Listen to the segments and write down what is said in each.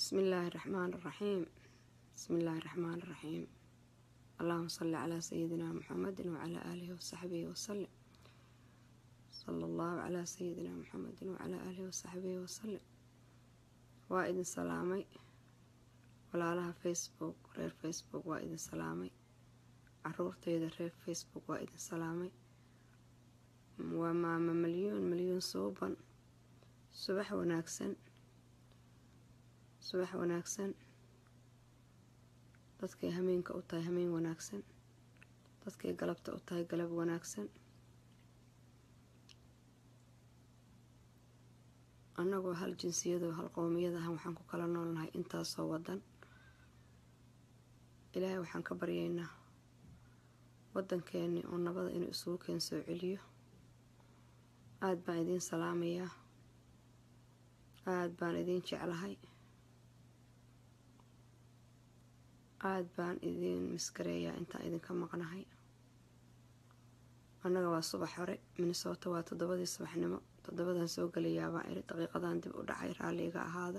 بسم الله الرحمن الرحيم بسم الله الرحمن الرحيم اللهم صل على سيدنا محمد وعلى آله وصحبه وسلم صلى الله على سيدنا محمد وعلى آله وصحبه وسلم waa idin salaamay walaalaha facebook reer facebook waa idin salaamay caruurteyda reer facebook waa idin salaamay waa maama malyuun malyuun suuban subax wanaagsan subax wanaagsan dadkay hameenka u tahay hameen wanaagsan dadkay galabta u tahay galab wanaagsan annagoo hal jinsiyado hal qowmiyadahan waxaan ku kala noolnahay intaasoo wadan ilaahay waxaan ka baryaynaa wadankeeni oo nabada inuu isugu keen soo celiyo aada baan idiin salaamayaa aada baan idiin jeclahay aada baan idiin miskareeyaa intaan idinka maqnahay annaga waa subax hore minnesota waa toddobadii subaxnimo toddobadan soo gelayaa baan iri daqiiqadan dib u dhacay raalliga ahaada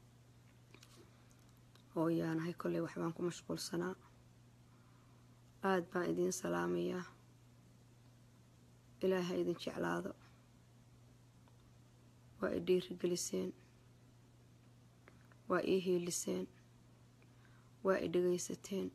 oo yaanahay kolley waxbaan ku mashquulsanaa aada baan idiin salaamayaa ilaaha idin jeclaado waa i dhiirigeliseen waa ii hiiliseen waa i dhegaysateen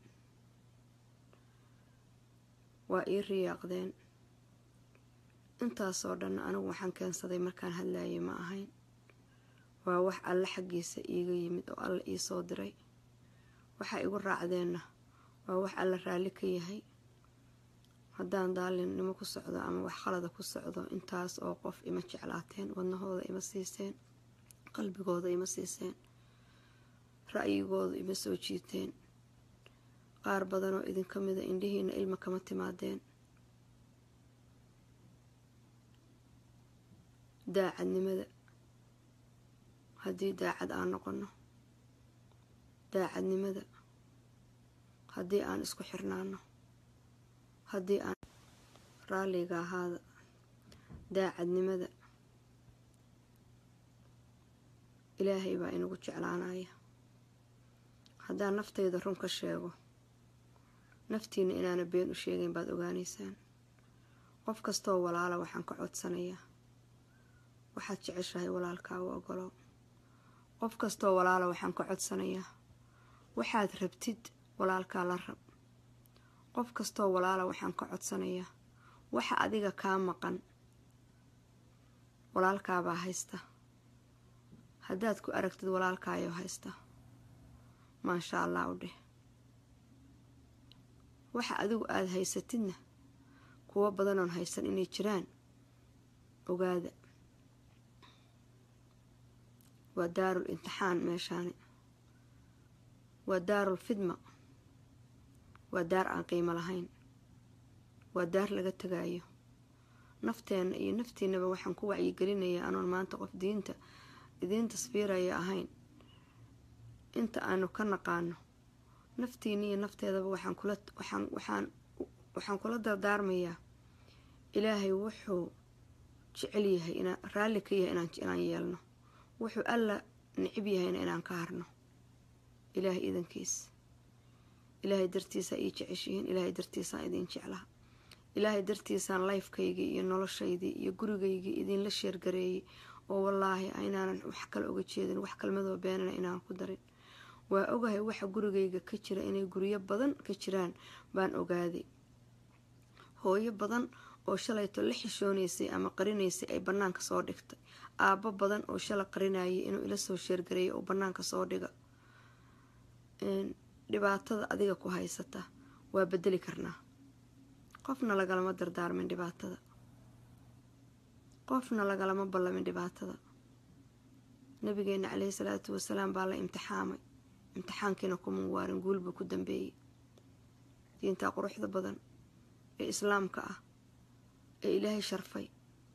waa ii riyaaqdeen intaasoo dhanna anigu waxaan keensaday markaan hadlayay ma ahayn waa wax alle xaggiisa iiga yimid oo alle ii soo diray waxa igu raacdeenna waa wax alle raalli ka yahay haddaan daalinnimo ku socdo ama wax khalada ku socdo intaas oo qof ima jeclaateen wadnahooda ima siiseen qalbigooda ima siiseen ra'yigooda ima soo jiiteen qaar badanoo idinka mida indhihiina ilma kama timaadeen daacadnimada haddii daacad aan noqonno daacadnimada haddii aan isku xirnaano haddii aan raalliga ahaada daacadnimada ilaahay baa inagu jeclaanaya haddaan naftayda run ka sheego naftiina inaana been u sheegayn baad ogaanaysaan qof kastoo walaala waxaan ka codsanayaa waxaad jeceshahay walaalkaa u ogolow qof kastoo walaala waxaan ka codsanayaa waxaad rabtid walaalkaa la rab qof kastoo walaala waxaan ka codsanayaa waxa adiga kaa maqan walaalkaabaa haysta haddaad ku aragtid walaalkaayoo haysta maasha allah u dheh waxa adigu aada haysatidna kuwo badanoon haysan inay jiraan ogaada waa daarul imtixaan meeshaani waa daarul fidma waa daar aan qiimo lahayn waa daar laga tagaayo nafteenna iyo naftiinaba waxaan ku wacyigelinayaa anoon maanta qof diinta idiin tasbiiraya ahayn inta aanu ka naqaano naftiina iyo nafteedaba waxaan kula waxaan waxaan waxaan kula dardaarmayaa ilaahay wuxuu jecel yahay inaan raalli ka yahay inaan inaan yeelno wuxuu alla nicib yahayna inaan ka harno ilaahay idankiis ilaahay dartiisaa ii jeceshihiin ilaahay dartiisaan idiin jeclaha ilaahay dartiisaan lifekaygii iyo noloshaydii iyo gurigaygii idiinla sheergareeyay oo wallaahi inaanan wax kale oga jeedin wax kalmadoo beenana inaan ku darin waa ogahay waxa gurigayga ka jira inay guryo badan ka jiraan baan ogaaday hooyo badan oo shalayto la xishoonaysay ama qarinaysay ay bannaanka soo dhigtay aabbo badan oo shala qarinayay inuu ila soo sheergareeyay oo bannaanka soo dhiga dhibaatada adiga ku haysata waa bedeli karnaa qofna lagalama dardaarmin dhibaatada qofna lagalama ballamin dhibaatada nabigeena caleyhi salaatu wasalaam baa la imtixaamay imtixaankiina kuma waarin guul buu ku dambeeyey diintaa quruxda badan ee islaamka ah ee ilaahay sharfay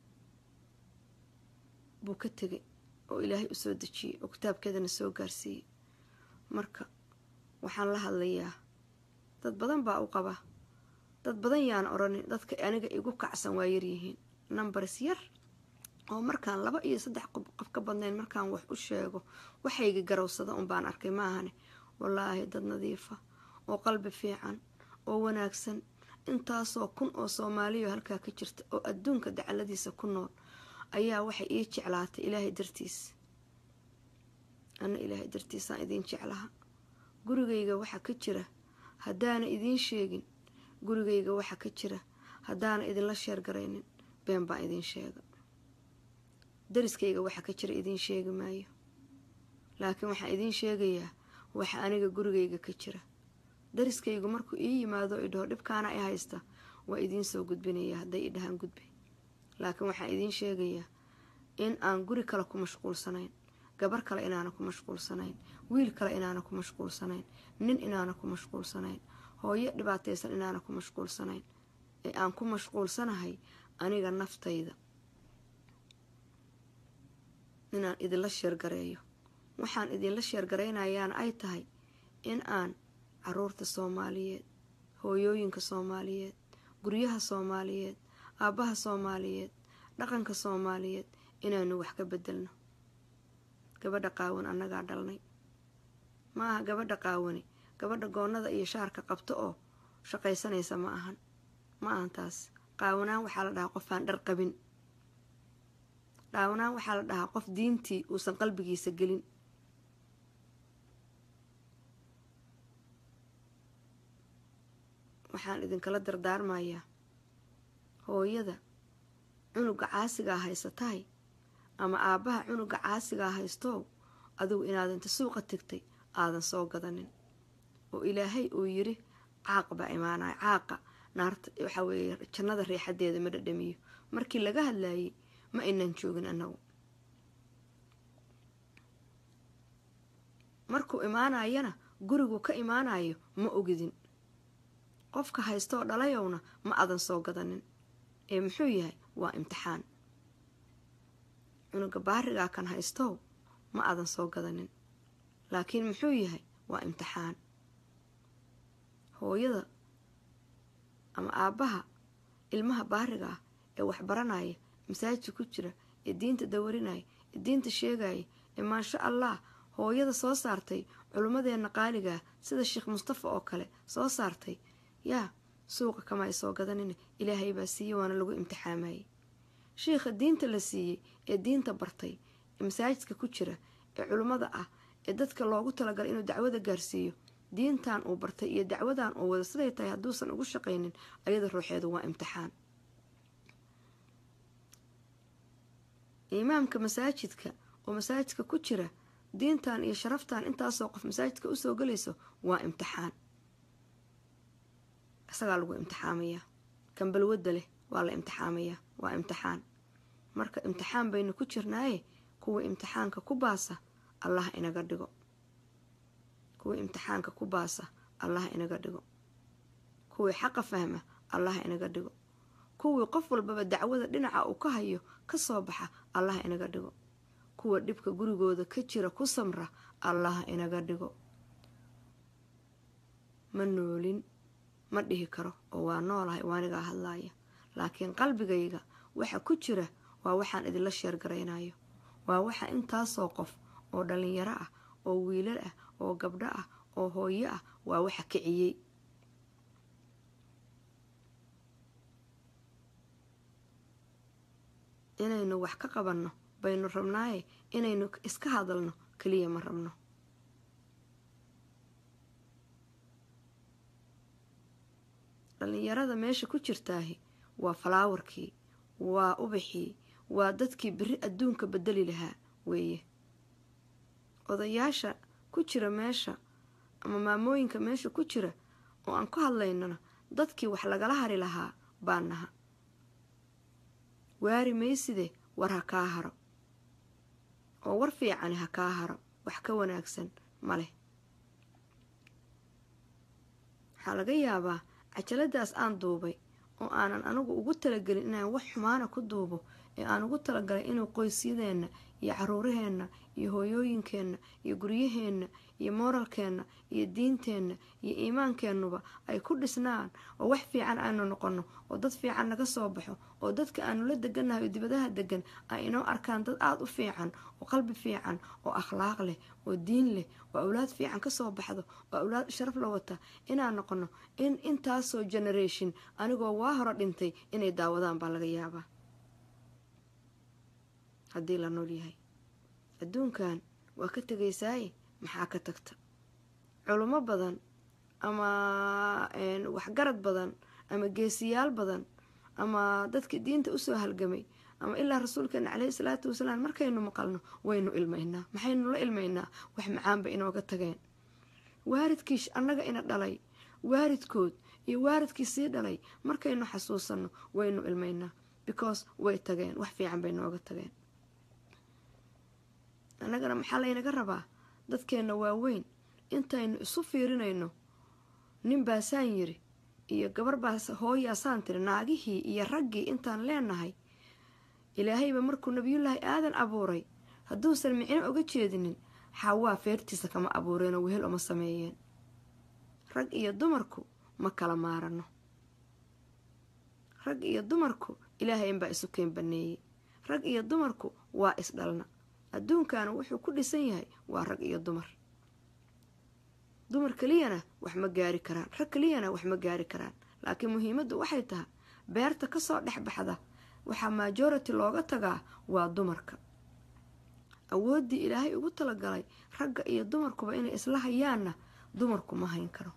buu ka tegay oo ilaahay u soo dejiyey oo kitaabkeedana soo gaarsiiyey marka waxaan la hadlayaa dad badan baa u qaba dad badan yaana odhanin dadka aniga igu kacsan waa yaryihiin numbers yar oo markaan laba iyo saddex qof ka badnayn markaan wax u sheego waxayga garowsada un baan arkay maahane wallaahi dad nadiifa oo qalbi fiican oo wanaagsan intaasoo kun oo soomaaliya halkaa ka jirta oo adduunka dacaladiisa ku nool ayaa waxay ii jeclaatay ilaahay dartiis anna ilaahay dartiisaan idiin jeclaha gurigayga waxa ka jira haddaana idiin sheegin gurigayga waxa ka jira haddaana idinla sheergaraynin been baan idiin sheega dariskayga waxa ka jira idiin sheegi maayo laakiin waxaan idiin sheegayaa waxa aniga gurigayga ka jira dariskaygu markuu ii yimaado idhaho dhibkaana i haysta waa idiin soo gudbinaya hadday i dhahaan gudbi laakiin waxaan idiin sheegayaa in aan guri kale ku mashquulsanayn gabar kale inaana ku mashquulsanayn wiil kale inaana ku mashquulsanayn nin inaana ku mashquulsanayn hooyo dhibaataysan inaana ku mashquulsanayn ee aan ku mashquulsanahay aniga naftayda inaan idinla sheergareeyo waxaan idinla sheergaraynayaana ay tahay in aan caruurta soomaaliyeed hooyooyinka soomaaliyeed guryaha soomaaliyeed aabbaha soomaaliyeed dhaqanka soomaaliyeed inaanu wax ka bedelno gabadha qaawan annagaa dhalnay ma aha gabadha qaawani gabadha goonnada iyo shaarka qabto oo shaqaysanaysa ma ahan ma ahan taas qaawanaan waxaa la dhahaa qofaan dhar qabin qaawanaan waxaa la dhahaa qof diintii uusan qalbigiisa gelin waxaan idinkala dardaarmayaa hooyada cunuga caasigaa haysatahay ama aabbaha cunuga caasigaa haystow adigu inaad inta suuqa tegtay aadan soo gadanin oo ilaahay uu yiri caaq baa imaanaya caaqa naarta waxaa weeye jannada riixadeeda ma dhadhamiyo markii laga hadlaayay ma aynan joogin annagu markuu imaanayana gurigu ka imaanayo ma ogidin qofka haystoo dhalayowna ma adan soo gadanin ee muxuu yahay waa imtixaan cunuga baarigaa kan haystow ma adan soo gadanin laakiin muxuu yahay waa imtixaan hooyada ama aabbaha ilmaha baariga ah ee waxbaranaya masaajidka ku jira ee diinta dawarinaya ee diinta sheegaya ee maasha allah hooyada soo saartay culummadeenna qaaligaa sida sheekh mustafa oo kale soo saartay yaa suuqa kama ay soo gadanin ilaahay baa siiyey waana lagu imtixaamayay shiikha diinta la siiyey ee diinta bartay ee masaajidka ku jira ee culummada ah ee dadka loogu talagalay inuu dacwada gaarsiiyo diintan uu bartay iyo dacwadan uu wada siday tahay hadduusan ugu shaqaynin ayada ruuxeedu waa imtixaan imaamka masaajidka oo masaajidka ku jira diintan iyo sharaftan intaasoo qof masaajidka usoo gelayso waa imtixaan isagaa lagu imtixaamayaa kan balwadda leh waa la imtixaamayaa waa imtixaan marka imtixaan baynu ku jirnaaye kuwa imtixaanka ku baasa allaha inaga dhigo kuwii imtixaanka ku baasa allaha inaga dhigo kuwii xaqa fahma allaha inaga dhigo kuwii qof walbaba dacwada dhinaca uu ka hayo ka soo baxa allaha inaga dhigo kuwa dhibka gurigooda ka jira ku samra allaha inaga dhigo ma noolin ma dhihi karo oo waa noolahay waanigaa hadlaaya laakiin qalbigayga waxa ku jira waa waxaan idinla sheergaraynayo waa waxa intaasoo qof oo dhalinyaro ah oo wiilal ah oo gabdho ah oo hooyo ah waa waxa kiciyey inaynu wax ka qabanno baynu rabnaaye inaynu iska hadalno keliya ma rabno dhalinyarada meesha ku jirtaahi waa falaawarkii waa ubaxii waa dadkii beri adduunka bedeli lahaa weeye odayaasha ku jira meesha ama maamooyinka meesha ku jira oo aan ku hadlaynana dadkii wax lagala hari lahaa baa naha waari mayside war ha kaa haro oo war fiicani ha kaa haro wax ka wanaagsan ma leh waxaa laga yaabaa cajaladaas aan duubay oo aanan anigu ugu talagelin inaan wax xumaana ku duubo ee aan ugu talagalay inuu qoysyadeenna iyo caruuraheenna iyo hooyooyinkeenna iyo guryaheenna iyo mooralkeenna iyo diinteenna iyo iimaankeennuba ay ku dhisnaan oo wax fiican aanu noqonno oo dad fiican naga soo baxo oo dadka aanu la degannahay oo dibadaha degan ay inoo arkaan dad aada u fiican oo qalbi fiican oo akhlaaq leh oo diin leh oo awlaad fiican kasoo baxdo oo awlaad sharaf la wata inaan noqono in intaasoo generation anigoo waa hore dhintay inay daawadaan baa laga yaabaa haddii la nool yahay adduunkan waa ka tegaysaaye maxaa ka tagta culummo badan ama waxgarad badan ama geesiyaal badan ama dadkii diinta usoo halgamay ama ilaa rasuulkeena caleyhi salaatu wasalaam markaynu maqalno waynu ilmaynaa maxaynu la ilmaynaa wax macaanba inooga tageen waaridkii annaga ina dhalay waaridkood iyo waaridkii sii dhalay markaynu xasuusanno waynu ilmaynaa because way tageen wax fiican bay nooga tageen annagana maxaa laynaga rabaa dadkeenna waaweyn intaynu isu fiirinayno nin baasaan yiri iyo gabar baas hooyaasaan tiri naagihii iyo raggii intaan leenahay ilaahayba markuu nabiyullaahi aadan abuuray hadduusan micno uga jeedinin xawaa feertiisa kama abuureenoo wehel uma sameeyeen rag iyo dumarku ma kala maarano rag iyo dumarku ilaahay inbaa isu keen baneeyey rag iyo dumarku waa isdhalna adduunkana wuxuu ku dhisan yahay waa rag iyo dumar dumar keliyana wax ma gaari karaan rag keliyana wax ma gaari karaan laakiin muhiimaddu waxay tahay beerta kasoo dhex baxda waxaa majority looga tagaa waa dumarka awooddii ilaahay ugu talagalay ragga iyo dumarkuba inay isla hayaanna dumarku ma hayn karo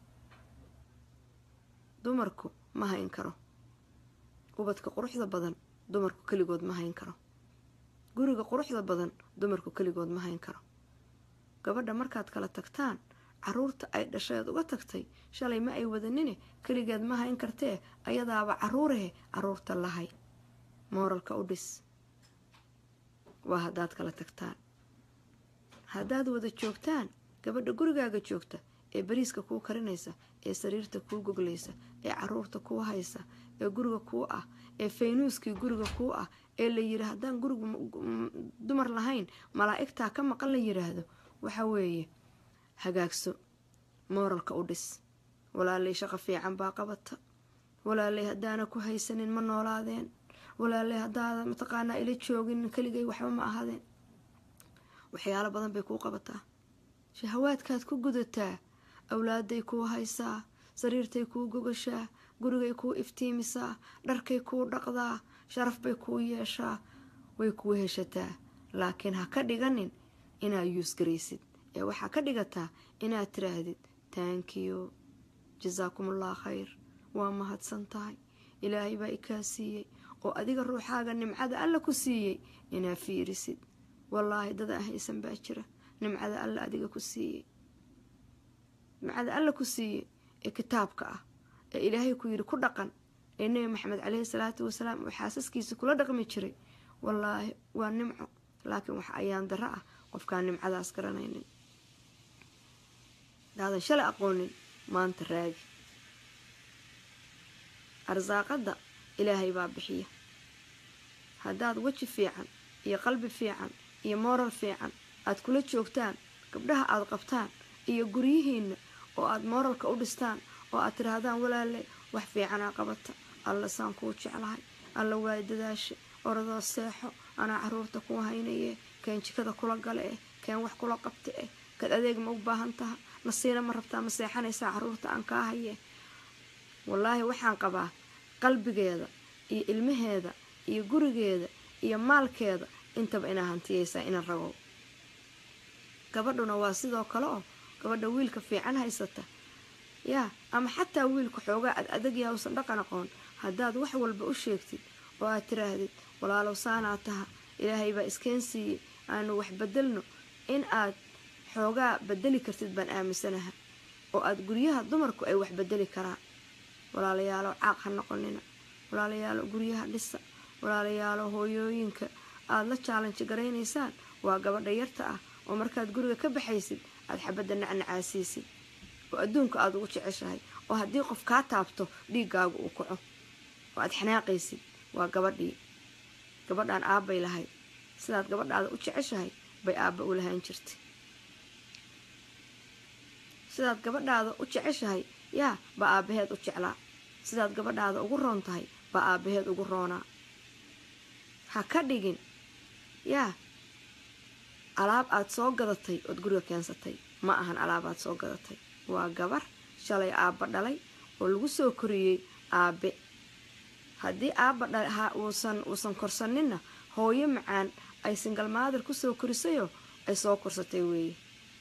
dumarku ma hayn karo ubadka quruxda badan dumarku keligood ma hayn karo guriga quruxda badan dumarku keligood ma hayn karo gabadha markaad kala tagtaan caruurta ay dhasheed uga tagtay shalay ma ay wadanine keligeed ma hayn kartee ayadaaba caruurahe caruurta lahay mooralka u dhis waa haddaad kala tagtaan haddaad wada joogtaan gabadha gurigaaga joogta ee bariiska kuu karinaysa ee sariirta kuu goglaysa ee caruurta kuu haysa ee guriga kuu ah ee faynuuskii guriga kuu ah ee la yiri haddaan gurigu dumar lahayn malaa'igtaa ka maqan la yiraahdo waxa weeye hagaagso mooralka u dhis walaalay shaqo fiican baa qabata walaalay haddaana ku haysanin ma noolaadeen walaalay haddaada mataqaanaa ila joogin keligay waxba ma ahaadeen waxyaalo badan bay kuu qabataa shahawaadkaad ku gudataa awlaaday kuu haysaa sariirtay kuu gogashaa gurigay kuu iftiimisaa dharkay kuu dhaqdaa sharaf bay kuu yeeshaa way kuu heshataa laakiin ha ka dhiganin inaad yuusgaraysid ee waxaa ka dhigataa inaad tiraahdid taankiyo jasaakumullah khayr waa mahadsan tahay ilaahay baa ikaa siiyey oo adiga ruuxaaga nimcada alla ku siiyey inaad fiirisid wallaahi dad aan haysan baa jira nimcada alla adiga ku siiyey nimcada alla ku siiyey ee kitaabka ah ee ilaahay ku yidhi ku dhaqan ee nebi maxamed caleyhi salaatu wasalaam uu xaasaskiisa kula dhaqmi jiray wallaahi waa nimco laakiin wax ayaan daro ah qofkaan nimcadaas garanaynin daadan shalay aqoonin maanta raagi arsaaqadda ilaahay baa bixiya haddaad weji fiican iyo qalbi fiican iyo mooral fiican aad kula joogtaan gabdhaha aad qabtaan iyo guryihiinna oo aad mooralka u dhistaan oo aad tidhaahdaan walaale wax fiicanaa qabata alla saan kuu jeclahay alla waay dadaasha oradoo seexo anaa caruurta kuu haynaye keen jikada kula gale eh keen wax kula qabta eh kad adeeg ma u baahan taha nasiina ma rabtaa ma seexanaysaa caruurta aan kaa haye wallaahi waxaan qabaa qalbigeeda iyo ilmaheeda iyo gurigeeda iyo maalkeeda intaba inaa hantiyaysaa ina ragow gabadhuna waa sidoo kale oo gabadha wiilka fiican haysata yaa ama xataa wiilka xoogaa ad adagyaa usan dhaqan aqoon haddaad wax walba u sheegtid oo aad tiraahdid walaalow saanaa taha ilaahay baa iskeen siiyey aanu wax bedelno in aad xoogaa bedeli kartid baan aaminsanaha oo aad guryaha dumarku ay wax bedeli karaan walaalayaalo caaq ha noqonina walaalayaalo guryaha dhisa walaalayaalo hooyooyinka aada la jaalanji garaynaysaan waa gabadha yarta ah oo markaad guriga ka baxaysid aada xabadda nacnacaasiisid oo adduunka aada ugu jeceshahay oo haddii qof kaa taabto dhiiggaagu uu kaco oo aada xanaaqaysid waa gabadhii gabadhaan aabbay lahayd sidaad gabadhaada u jeceshahay bay aabba u lahaan jirtay sidaad gabadhaada u jeceshahay yaa baa aabbaheed u jeclaa sidaad gabadhaada ugu roon tahay baa aabbaheed ugu roonaa ha ka dhigin yaa alaab aad soo gadatay ood guriga keensatay ma ahan alaab aad soo gadatay waa gabar shalay aabba dhalay oo lagu soo koriyey aabbe haddii aabba uusan uusan korsaninna hooyo macaan ay singal maadir kusoo korisayoo ay soo korsatay weeye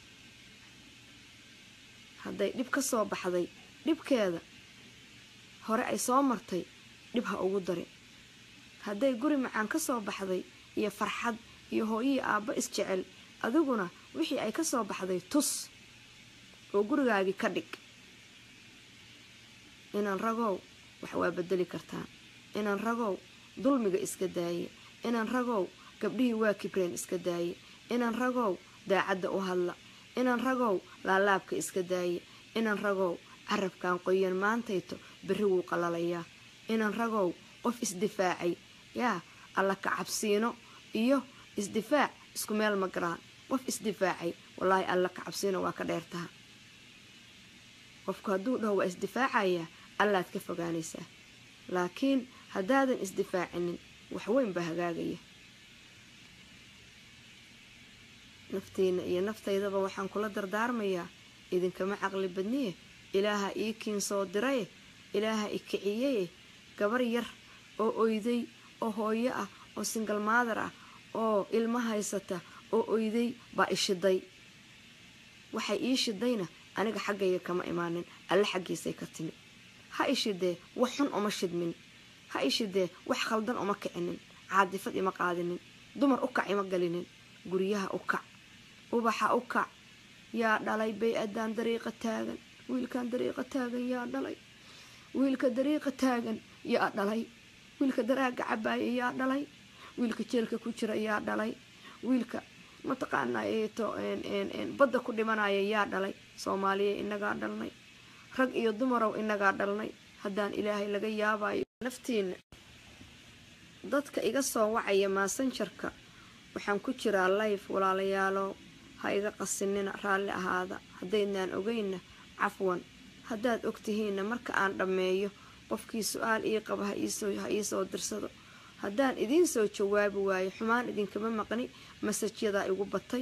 hadday dhib ka soo baxday dhibkeeda hore ay soo martay dhib ha ugu darin hadday guri macaan ka soo baxday iyo farxad iyo hooyihii aabba isjecel adiguna wixii ay ka soo baxday tus oo gurigaagii ka dhig inaan ragow wax waa bedeli kartaan inaan ragow dulmiga iska daaye inaan ragow gabdhihii waa kibreen iska daaye inaan ragow daacadda u hadla inaan ragow laalaabka iska daaye inaan ragow carabkan qoyan maantayto berri wuu qalalayaa inaan ragow qof isdifaacay yaa alla ka cabsiino iyo isdifaac isku meel ma garaan qof isdifaacay wallaahi alla ka cabsiino waa ka dheertaha qofku hadduu dhaho waa isdifaacayaa allaad ka fogaanaysaa laakiin haddaadan isdifaacinin waxweyn baa hagaagaya naftiina iyo naftaydaba waxaan kula dardaarmayaa idinkama caqli badniye ilaaha ii kiin soo diraye ilaaha i kiciyaye gabar yar oo oyday oo hooyo ah oo singal maadar ah oo ilmo haysata oo oyday baa ishiday waxay ii shidayna aniga xaggayga kama imaanin alle xaggiisay ka timi ha ishidee wax xun uma shidmin ha ishidee wax khaldan uma kicinin caadifad ima qaadinin dumar u kac ima galinin guryaha u kac ubaxa u kac yaa dhalay bay-addaan dariiqa taagan wiilkan dariiqa taagan yaa dhalay wiilka dariiqa taagan yaa dhalay wiilka daraaga cabaaya yaa dhalay wiilka jeelka ku jira yaa dhalay wiilka mataqaanaa eeto badda ku dhimanaya yaa dhalay soomaaliya inagaa dhalnay rag iyo dumarow inagaa dhalnay haddaan ilaahay laga yaabayo naftiina dadka iga soo wacaya maasanjarka waxaan ku jiraa life walaalayaalow ha iga qasinina raalli ahaada haddaydnaan ogeynna cafwan haddaad ogtihiinna marka aan dhammeeyo qofkii su-aal ii qaba ha iisoo dirsado haddaan idiin soo jawaabi waayo xumaan idinkama maqni masajyadaa igu batay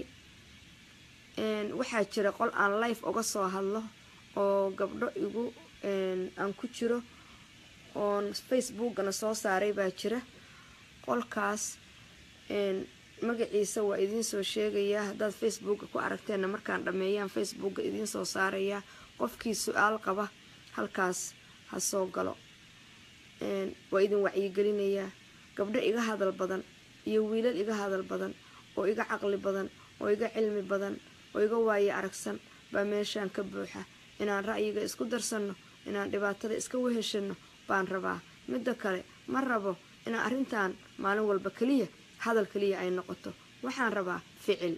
waxaa jira qol aan life uga soo hadlo oo gabdho igu aan ku jiro oon facebookana soo saaray baa jira qolkaas magaciisa waa idiin soo sheegayaa haddaad facebooka ku aragteenna markaan dhammeeyaan facebooka idiin soo saarayaa qofkii su-aal qaba halkaas ha soo galo waa idin wacyigelinayaa gabdho iga hadal badan iyo wiilal iga hadal badan oo iga caqli badan oo iga cilmi badan oo iga waaye aragsan baa meeshaan ka buuxa inaan ra'yiga isku darsanno inaan dhibaatada iska weheshanno baan rabaa midda kale ma rabo inaan arrintan maalin walba keliya hadal keliya ay noqoto waxaan rabaa ficil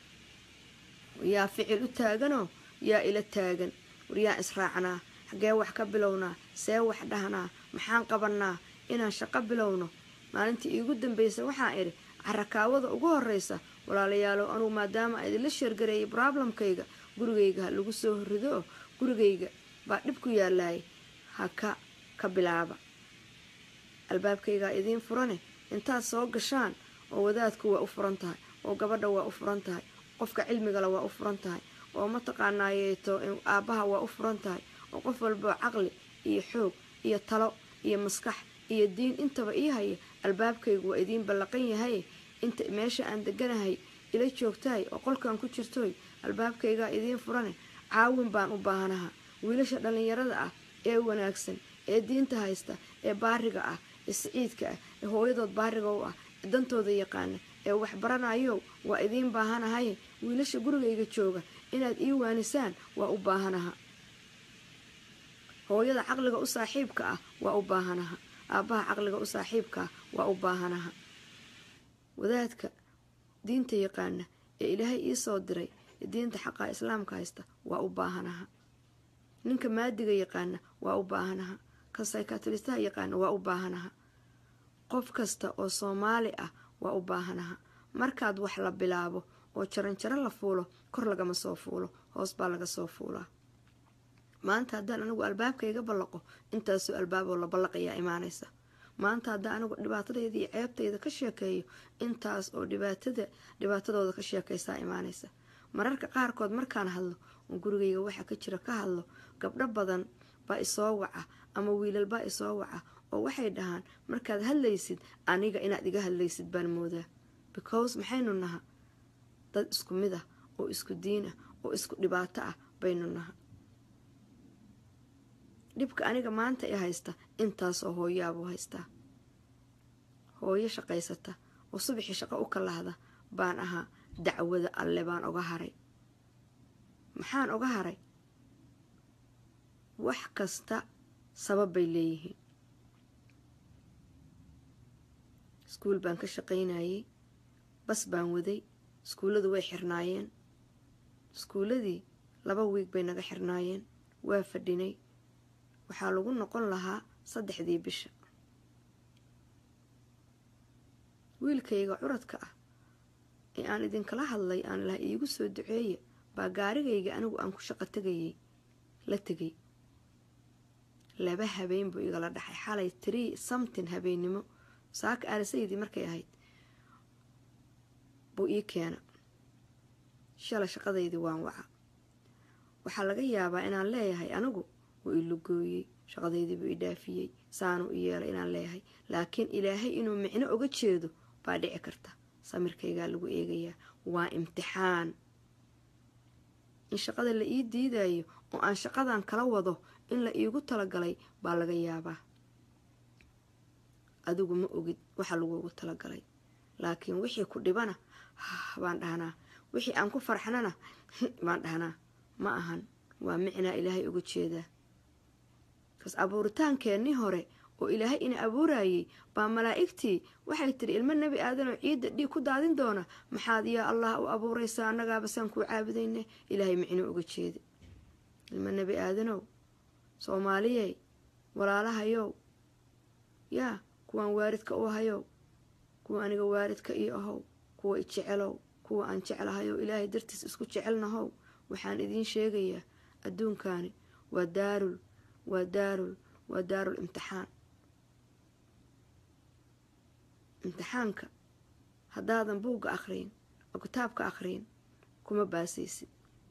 yaa ficil u taaganoo yaa ila taagan war yaa israacnaa xaggee wax ka bilownaa see wax dhahnaa maxaan qabannaa inaan shaqo bilowno maalintii iigu dambaysa waxaan idhi carakaawada ugu horreysa walaalayaalow anugu maadaama idinla sheergareeyay broblemkayga gurigayga ha lagu soo horrido oo gurigayga baa dhib ku yaalaayay ha ka ka bilaaba albaabkaygaa idiin furane intaad soo gashaan oo wadaadku waa u furan tahay oo gabadha waa u furan tahay qofka cilmigale waa u furan tahay oo mataqaanaayeeto aabbaha waa u furan tahay oo qof walboo caqli iyo xoog iyo talo iyo maskax iyo diin intaba ii haya albaabkaygu waa idiin ballaqan yahay inta meesha aan deganahay ila joogtahay oo qolkan ku jirtoy albaabkaygaa idiin furane caawin baan u baahanaha wiilasha dhallinyarada ah ee wanaagsan ee diinta haysta ee baariga ah ee siciidka ah ee hooyadood baariga u ah ee dantooda yaqaana ee waxbaranayo waa idiin baahanahay wiilasha gurigayga jooga inaad ii waanisaan waa u baahanaha hooyada caqliga u saaxiibka ah waa u baahanaha aabbaha caqliga u saaxiibka ah waa u baahanaha wadaadka diinta yaqaana ee ilaahay ii soo diray ee diinta xaqaa islaamka haysta waa u baahanaha ninka maadiga yaqaana waa u baahanaha ka saykatalistaha yaqaana waa u baahanaha qof kasta oo soomaali ah waa u baahanaha markaad wax la bilaabo oo jaranjaro la fuulo kor lagama soo fuulo hoos baa laga soo fuulaa maanta haddaan anigu albaabkayga ballaqo intaasoo albaaboo la ballaqayaa imaanaysa maanta haddaan anigu dhibaatadayda iyo ceebtayda ka sheekeeyo intaas oo dhibaatada dhibaatadooda ka sheekaysaa imaanaysa mararka qaarkood markaan hadlo oo gurigayga waxa ka jira ka hadlo gabdho badan baa isoo waca ama wiilal baa isoo waca oo waxay dhahaan markaad hadlaysid aniga inaad iga hadlaysid baan moodaa because maxaynu naha dad isku mid ah oo isku diin ah oo isku dhibaato ah baynu naha dhibka aniga maanta i haysta intaasoo hooyaabuu haystaa hooyo shaqaysata oo subaxii shaqo u kalahda baan ahaa dacwada alle baan oga haray maxaan oga haray wax kasta sabab bay leeyihiin iskuul baan ka shaqaynayay bas baan waday iskuulladu way xirnaayeen iskuulladii laba wiig bay naga xirnaayeen waa fadhinay waxaa lagu noqon lahaa saddexdii bisha wiilkayga curadka ah ee aan idinkala hadlay aan laha iigu soo duceeya baa gaarigayga anigu aan ku shaqo tegayay la tegay laba habeen buu igala dhaxay xalay trii samtin habeennimo saaka aalasaydii markay ahayd buu ii keena shala shaqadaydii waan waca waxaa laga yaabaa inaan leeyahay anigu wuu ilugooyey shaqadaydii buu i dhaafiyey saanuu i yeelay inaan leeyahay laakiin ilaahay inuu micno oga jeedo baa dhici karta samirkaygaa lagu eegayaa waa imtixaan in shaqada la ii diidayo oo aan shaqadan kala wado in la iigu talagalay baa laga yaabaa adigu ma ogid waxa laguugu talagalay laakiin wixii ku dhibana baan dhahnaa wixii aan ku farxnana baan dhahnaa ma ahan waa micnaa ilaahay uga jeedaa kas abuuritaankeenii hore oo ilaahay ina abuurayay baa malaa'igtii waxay tiri ilmo nebi aadanoo ciidda dhiig ku daadin doona maxaad yaa allah u abuuraysaa annagaaba saan kuu caabudayne ilaahay micno uga jeeda ilmo nebi aadanow soomaaliyey walaalahayow yaa kuwaan waaridka u ahayow kuwa aniga waaridka io ahow kuwa ijecelow kuwa aan jeclahayow ilaahay dartiis isku jecelnahow waxaan idiin sheegayaa adduunkaani waa daarul waa daarul waa daarul imtixaan imtixaanka haddaadan buugga akhriyin oo kitaabka akhriyin kuma baasaysid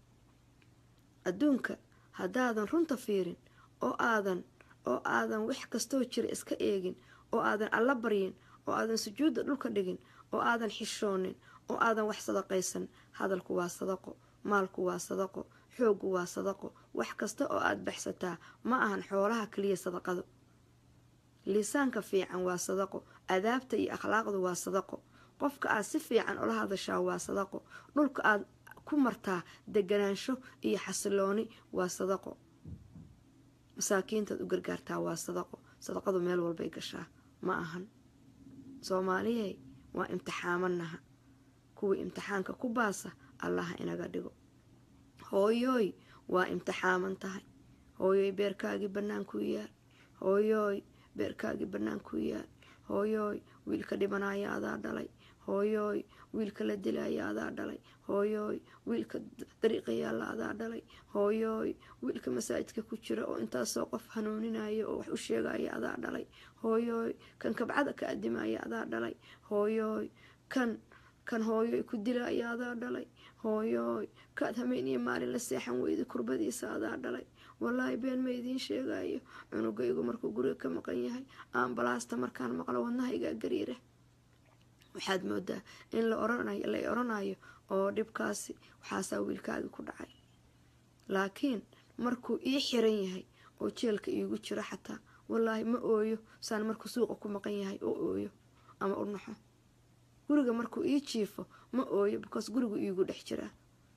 adduunka haddaadan runta fiirin oo aadan oo aadan wax kastoo jira iska eegin oo aadan alla baryin oo aadan sujuudda dhulka dhigin oo aadan xishoonin oo aadan wax sadaqaysan hadalku waa sadaqo maalku waa sadaqo xooggu waa sadaqo wax kasta oo aad baxsataa ma ahan xoolaha keliya sadaqadu liisaanka fiican waa sadaqo adaabta iyo akhlaaqdu waa sadaqo qofka aad si fiican ula hadashaa waa sadaqo dhulka aad ku martaa deganaansho iyo xasilooni waa sadaqo masaakiintaad u gargaartaa waa sadaqo sadaqadu meel walbay gashaa ma ahan soomaaliyey waa imtixaamanaha kuwii imtixaanka ku baasa allaha inaga dhigo hooyooy waa imtixaaman tahay hooyooy beerkaagii bannaankuu yaal hooyooy beerkaagii bannaankuu yaal hooyooy wiilka dhibanaya adaa dhalay hooyooy wiilka la dilaya adaa dhalay hooyooy wiilka dariiqa yaalla adaa dhalay hooyooy wiilka masaajidka ku jira oo intaasoo qof hanuuninaya oo wax u sheegaya adaa dhalay hooyooy kan kabcada ka adimaya adaa dhalay hooyooy kan kan hooyoy ku dilaya adaa dhalay hooyooy kaad hameen iyo maalin la seexan weyda kurbadiisa adaa dhalay wallaahi been ma idiin sheegayo cunugaygu markuu guriga ka maqan yahay ambalaasta markaan maqlo wadnahaygaa gariira waxaad moodaa in la oranayo oo dhibkaasi waxaasaa wiilkaagi ku dhacay laakiin markuu ii xiran yahay oo jeelka iigu jiro xataa wallaahi ma ooyo saan markuu suuqa ku maqan yahay oo ooyo ama u naxo guriga markuu ii jiifo ma ooyo because gurigu iigu dhex jiraa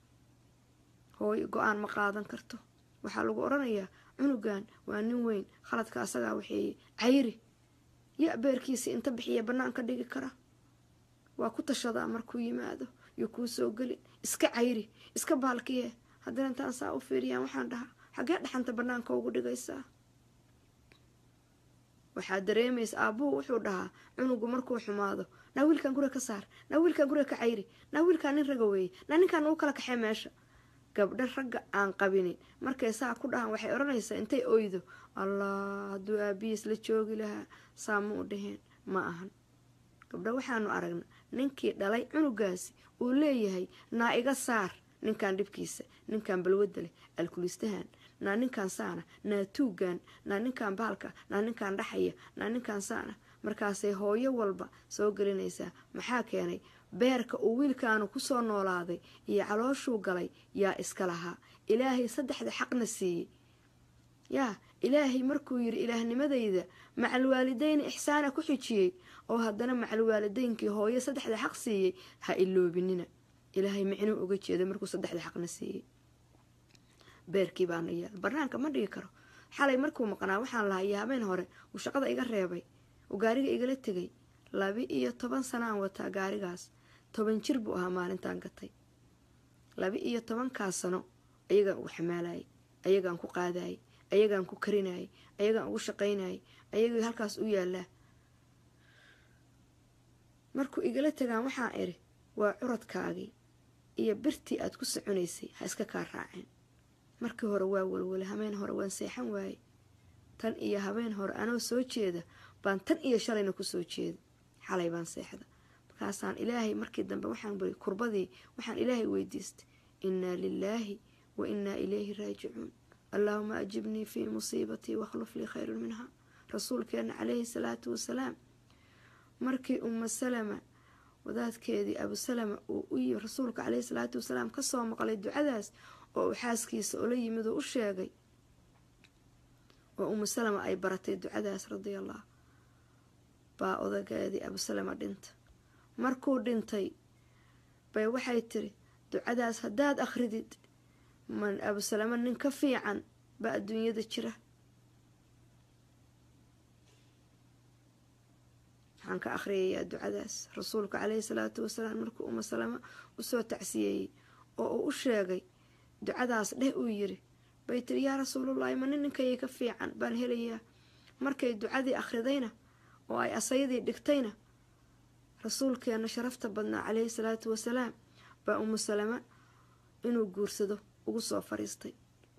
hooyo go-aan ma qaadan karto waxaa lagu odhanayaa cunugan waa nin weyn khaladka asagaa waxeeye cayri ya beerkiisii inta bixiya bannaanka dhigi kara waa ku tashadaa markuu yimaado iyo kuu soo gelin iska cayri iska baalkiye haddana intaan saa u fiiriyaan waxaan dhahaa xaggee dhaxanta bannaanka ugu dhigaysaa waxaa dareemaysa aabbuhu wuxuu dhahaa cunugu markuu xumaado naa wiilkan guriga ka saar naa wiilkan guriga ka cayri naa wiilkaan nin raga weeye naa ninkaan nagu kala kaxee meesha gabdho ragga aan qabinin markay saa ku dhahaan waxay odhanaysaa intay oydo allah hadduu aabihiis la joogi lahaa saa ma u dhaheen ma ahan gabdho waxaanu aragna ninkii dhalay cunugaasi uu leeyahay naa iga saar ninkan dhibkiisa ninkan balwadda leh alkulistahan naa ninkan saana naa tuugan naa ninkan baalka naa ninkan dhaxaya naa ninkan saana markaasay hooyo walba soo gelinaysaa maxaa keenay beerka uu wiilkaanu kusoo noolaaday iyo calooshuu galay yaa iska lahaa ilaahay saddexda xaqna siiyey yaa ilaahay markuu yidhi ilaahnimadayda macalwaalidayni ixsaana ku xijiyey oo haddana macalwaalidaynkii hooyo saddexda xaq siiyey ha iloobinina ilaahay micnuu uga jeeda markuu saddexda xaqna siiyey beerkii baana yaal banaanka ma dhigi karo xalay markuu maqnaa waxaan lahayaa habeen hore uu shaqada iga reebay uu gaariga igala tegay laba iyo toban sana aan wataa gaarigaas toban jir buu ahaa maalintaan gatay laba iyo tobankaas sano ayagaan ugu xamaalayay ayagaan ku qaadayay ayagaan ku karinayay ayagaan ugu shaqaynayay ayagii halkaas u yaalaa markuu igala tagaan waxaan idhi waa curadkaagii iyo birtii aad ku soconaysay ha iska kaa raaceen markii hore waa walwale habeen hore waan seexan waaye tan iyo habeen hore anoo soo jeeda baan tan iyo shalayna kusoo jeeda xalay baan seexda markaasaan ilaahay markii dambe waxaan bari kurbadii waxaan ilaahay weydiistay innaa lilaahi wa innaa ilayhi raajicuun allaahuma ajibnii fii musiibatii wakhluf lii khayrun minha rasuulkeenna calayhi salaatu wasalaam markii umma salama wadaadkeedii abusalama uu u yimi rasuulka caleyhi salaatu wasalaam kasoo maqlay ducadaas oo uu xaaskiisa ula yimid oo u sheegay oo umu salama ay baratay ducadaas radia allah baa odageedii abusalama dhinta markuu dhintay bay waxay tiri ducadaas haddaad akhridid man abusalama nin ka fiican baa adduunyada jira waxaan ka akhriyayaa ducadaas rasuulka caleyhi salaatu wasalaam markuu uma salama usoo tacsiyeeyey oo uu u sheegay ducadaas dheh uu yiri bay tiri yaa rasuulullaahi ma nin ninkayay ka fiican baan helayaa markay ducadii akhridayna oo ay asayadii dhigtayna rasuulkeenna sharafta badnaa caleyhi salaatu wasalaam baa umu salama inuu guursado ugu soo fariistay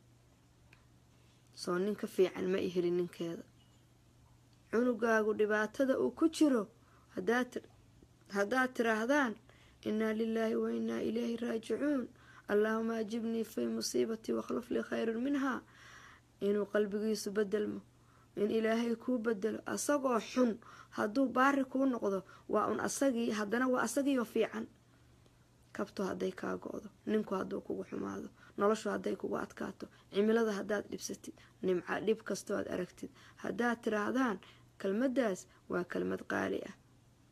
soo nin ka fiican ma i helin ninkeeda cunugaagu dhibaatada uu ku jiro haddaad tiraahdaan innaa lilaahi wa innaa ilayhi raajicuun allaahuma ajibnii fii musiibatii wakhluf lii khayrun minhaa inuu qalbigiisu bedelmo in ilaahay kuu bedelo asagoo xun hadduu baari kuu noqdo waa un asagii haddana waa asagiioo fiican kabto hadday kaa go-do ninku hadduu kugu xumaado noloshu hadday kugu adkaato cimilada haddaad dhibsatid nimca dhib kastoo aad aragtid haddaad tiraahdaan kelmaddaas waa kelmad qaali ah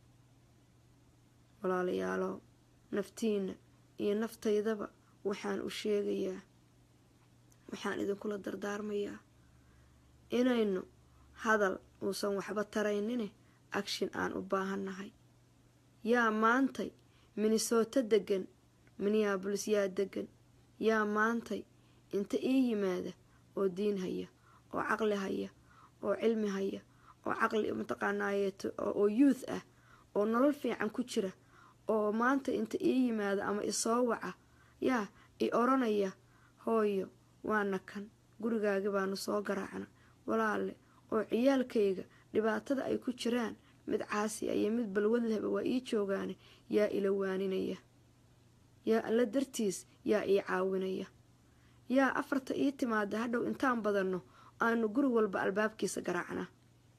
walaalayaalo naftiina iyo naftaydaba waxaan u sheegayaa waxaan idinkula dardaarmayaa inaynu hadal uusan waxba taraynine agshin aan u baahannahay yaa maantay minnesooto degan minneabolis yaa degan yaa maantay inta ii yimaada oo diin haya oo caqli haya oo cilmi haya oo caqli mataqaanaayeeto oo youth ah oo nolol fiican ku jira oo maanta inta ii yimaada ama isoo waca yaa i oranaya hooyo waana kan gurigaagi baanu soo garaacna walaale oo ciyaalkayga dhibaatada ay ku jiraan mid caasi ah iyo mid balwad lehba waa ii joogaane yaa ila waaninaya yaa alla dartiis yaa ii caawinaya yaa afarta ii timaada hadhow intaan badanno aanu guri walba albaabkiisa garaacnaa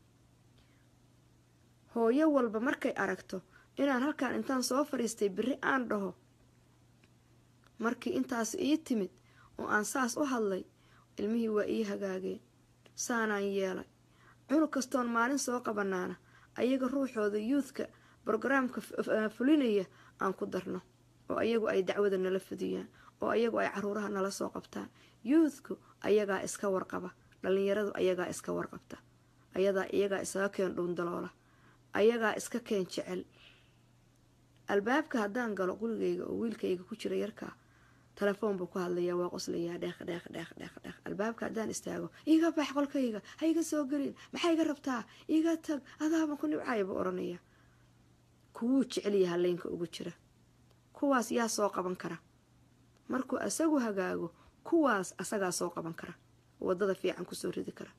hooyo walba markay aragto inaan halkaan intaan soo fadhiistay beri aan dhaho markii intaas ii timid oo aan saas u hadlay ilmihii waa ii hagaageen saanaan yeelay cunug kastoon maalin soo qabanaana ayaga ruuxooda yuudka brogaraamka fulinaya aan ku darno oo ayagu ay dacwada nala fudiyaan oo ayagu ay caruuraha nala soo qabtaan yuudku ayagaa iska warqaba dhallinyaradu ayagaa iska warqabta ayadaa iyagaa isaga keen dhuundaloola ayagaa iska keen jecel albaabka haddaan galo gurigayga oo wiilkayga ku jira yarkaa telefoon buu ku hadlayaa waa qoslayaa dheeq dheeq dheeq dheeq dheeq albaabka haddaan istaago iiga bax qolkayga ha iga soo gelin maxaa iga rabtaa iga tag adaaba ku nibcaya buu odhanaya kuwuu jecelyaha leynka ugu jira kuwaas yaa soo qaban kara markuu asagu hagaago kuwaas asagaa soo qaban kara wadada fiican kusoo ridi kara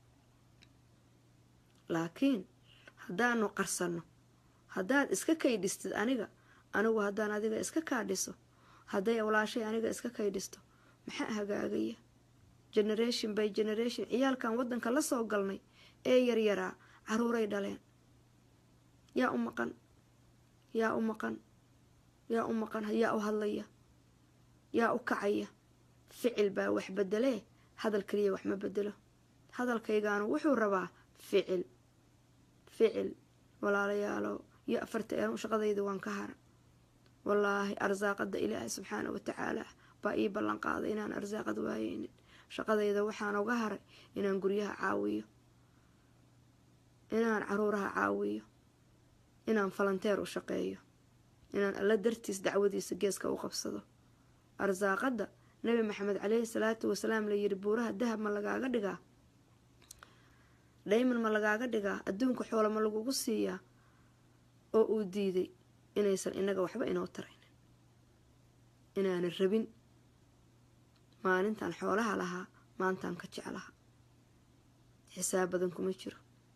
laakiin haddaanu qarsanno haddaad iska kaydhistid aniga anigu haddaan adiga iska kaadhiso hadday awlaashay aniga iska kaydhisto maxaa hagaagaya generation by generation ciyaalkan waddanka la soo galnay ee yaryaraa caruuray dhaleen yaa u maqan yaa u maqan yaa u maqan yaa u hadlaya yaa u kacaya ficil baa wax bedelee hadal keliya wax ma bedelo hadalkaygaanu wuxuu rabaa ficil ficil walaalayaalo iyo afarta ean shaqadayda waan ka hara wallaahi arsaaqada ilaahay subxaana wa tacaala baa ii ballan qaaday inaan arsaaqad waayeynin shaqadayda waxaan uga haray inaan guryaha caawiyo inaan caruuraha caawiyo inaan falanteer u shaqeeyo inaan alla dartiis dacwadiisa geeska u qabsado arsaaqadda nabi maxamed caleyhi salaatu wasalaam layiri buuraha dahab ma lagaaga dhigaa dhayman ma lagaaga dhigaa adduunka xoolo ma lagugu siiyaa oo uu diiday inaysan inaga waxba inoo taraynin inaanan rabin maalintan xoolaha lahaa maantaan ka jeclaha xisaab badan kuma jiro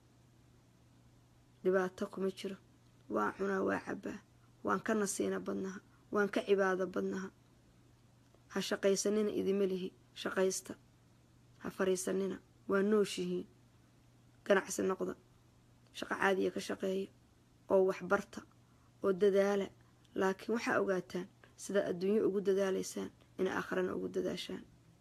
dhibaato kuma jiro waan cunaa waa cabbaa waan ka nasiina badnaha waan ka cibaado badnaha ha shaqaysanina idima lihi shaqaysta ha fariisanina waa nooshihiin ganacsi noqda shaqo caadiya ka shaqeeya oo waxbarta oo dadaala laakiin waxaa ogaataan sidaad adduunyo ugu dadaalaysaan in aakharana ugu dadaashaan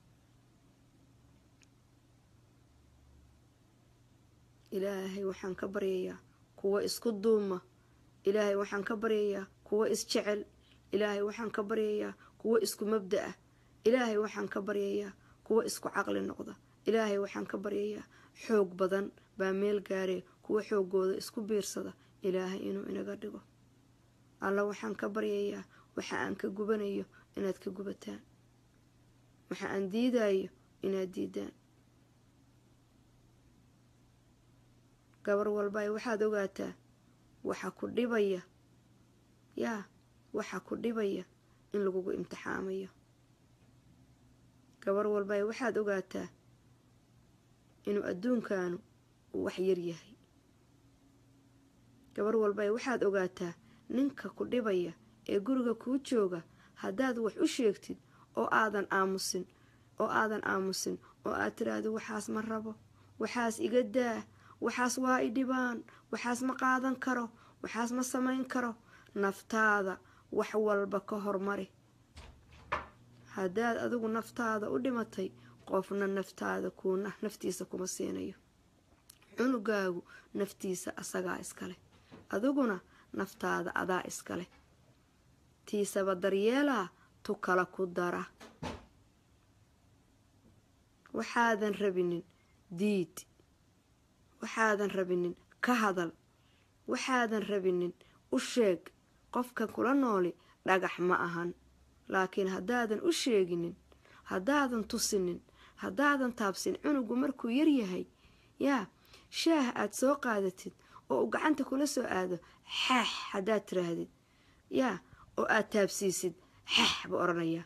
ilaahay waxaan ka baryayaa kuwa isku duuma ilaahay waxaan ka baryayaa kuwa isjecel ilaahay waxaan ka baryayaa kuwa isku mabda ah ilaahay waxaan ka baryayaa kuwa isku caqli noqda ilaahay waxaan ka baryayaa xoog badan baa meel gaaree kuwa xoogooda isku biirsada ilaahay inuu inaga dhigo alla waxaan ka baryayaa waxa aan ka gubanayo inaad ka gubataan waxa aan diidayo inaad diidaan gabar walba waxaad ogaataa waxa ku dhibaya yaa waxa ku dhibaya in lagugu imtixaamayo gabar walba waxaad ogaataa inuu adduunkaanu uu wax yar yahay gabar walba waxaad ogaataa ninka ku dhibaya ee guriga kuu jooga haddaad wax u sheegtid oo aadan aamusin oo aadan aamusin oo aad tiraahdo waxaas ma rabo waxaas iga daa waxaas waa i dhibaan waxaas ma qaadan karo waxaas ma samayn karo naftaada wax walba ka hormari haddaad adigu naftaada u dhimatay qofna naftaada kuuna naftiisa kuma siinayo cunugaagu naftiisa asagaa iskale adiguna naftaada adaa iskale tiisaba daryeelaa tu kala ku dara waxaadan rabinin diid waxaadan rabinin ka hadal waxaadan rabinin u sheeg qofka kula nooli dhagax ma ahan laakiin haddaadan u sheeginin haddaadan tusinin haddaadan taabsin cunugu markuu yaryahay yaa shaah aad soo qaadatid oo uu gacanta kula soo aado xaax haddaad tiraahdid yaa oo aad taabsiisid xaax buu odhanayaa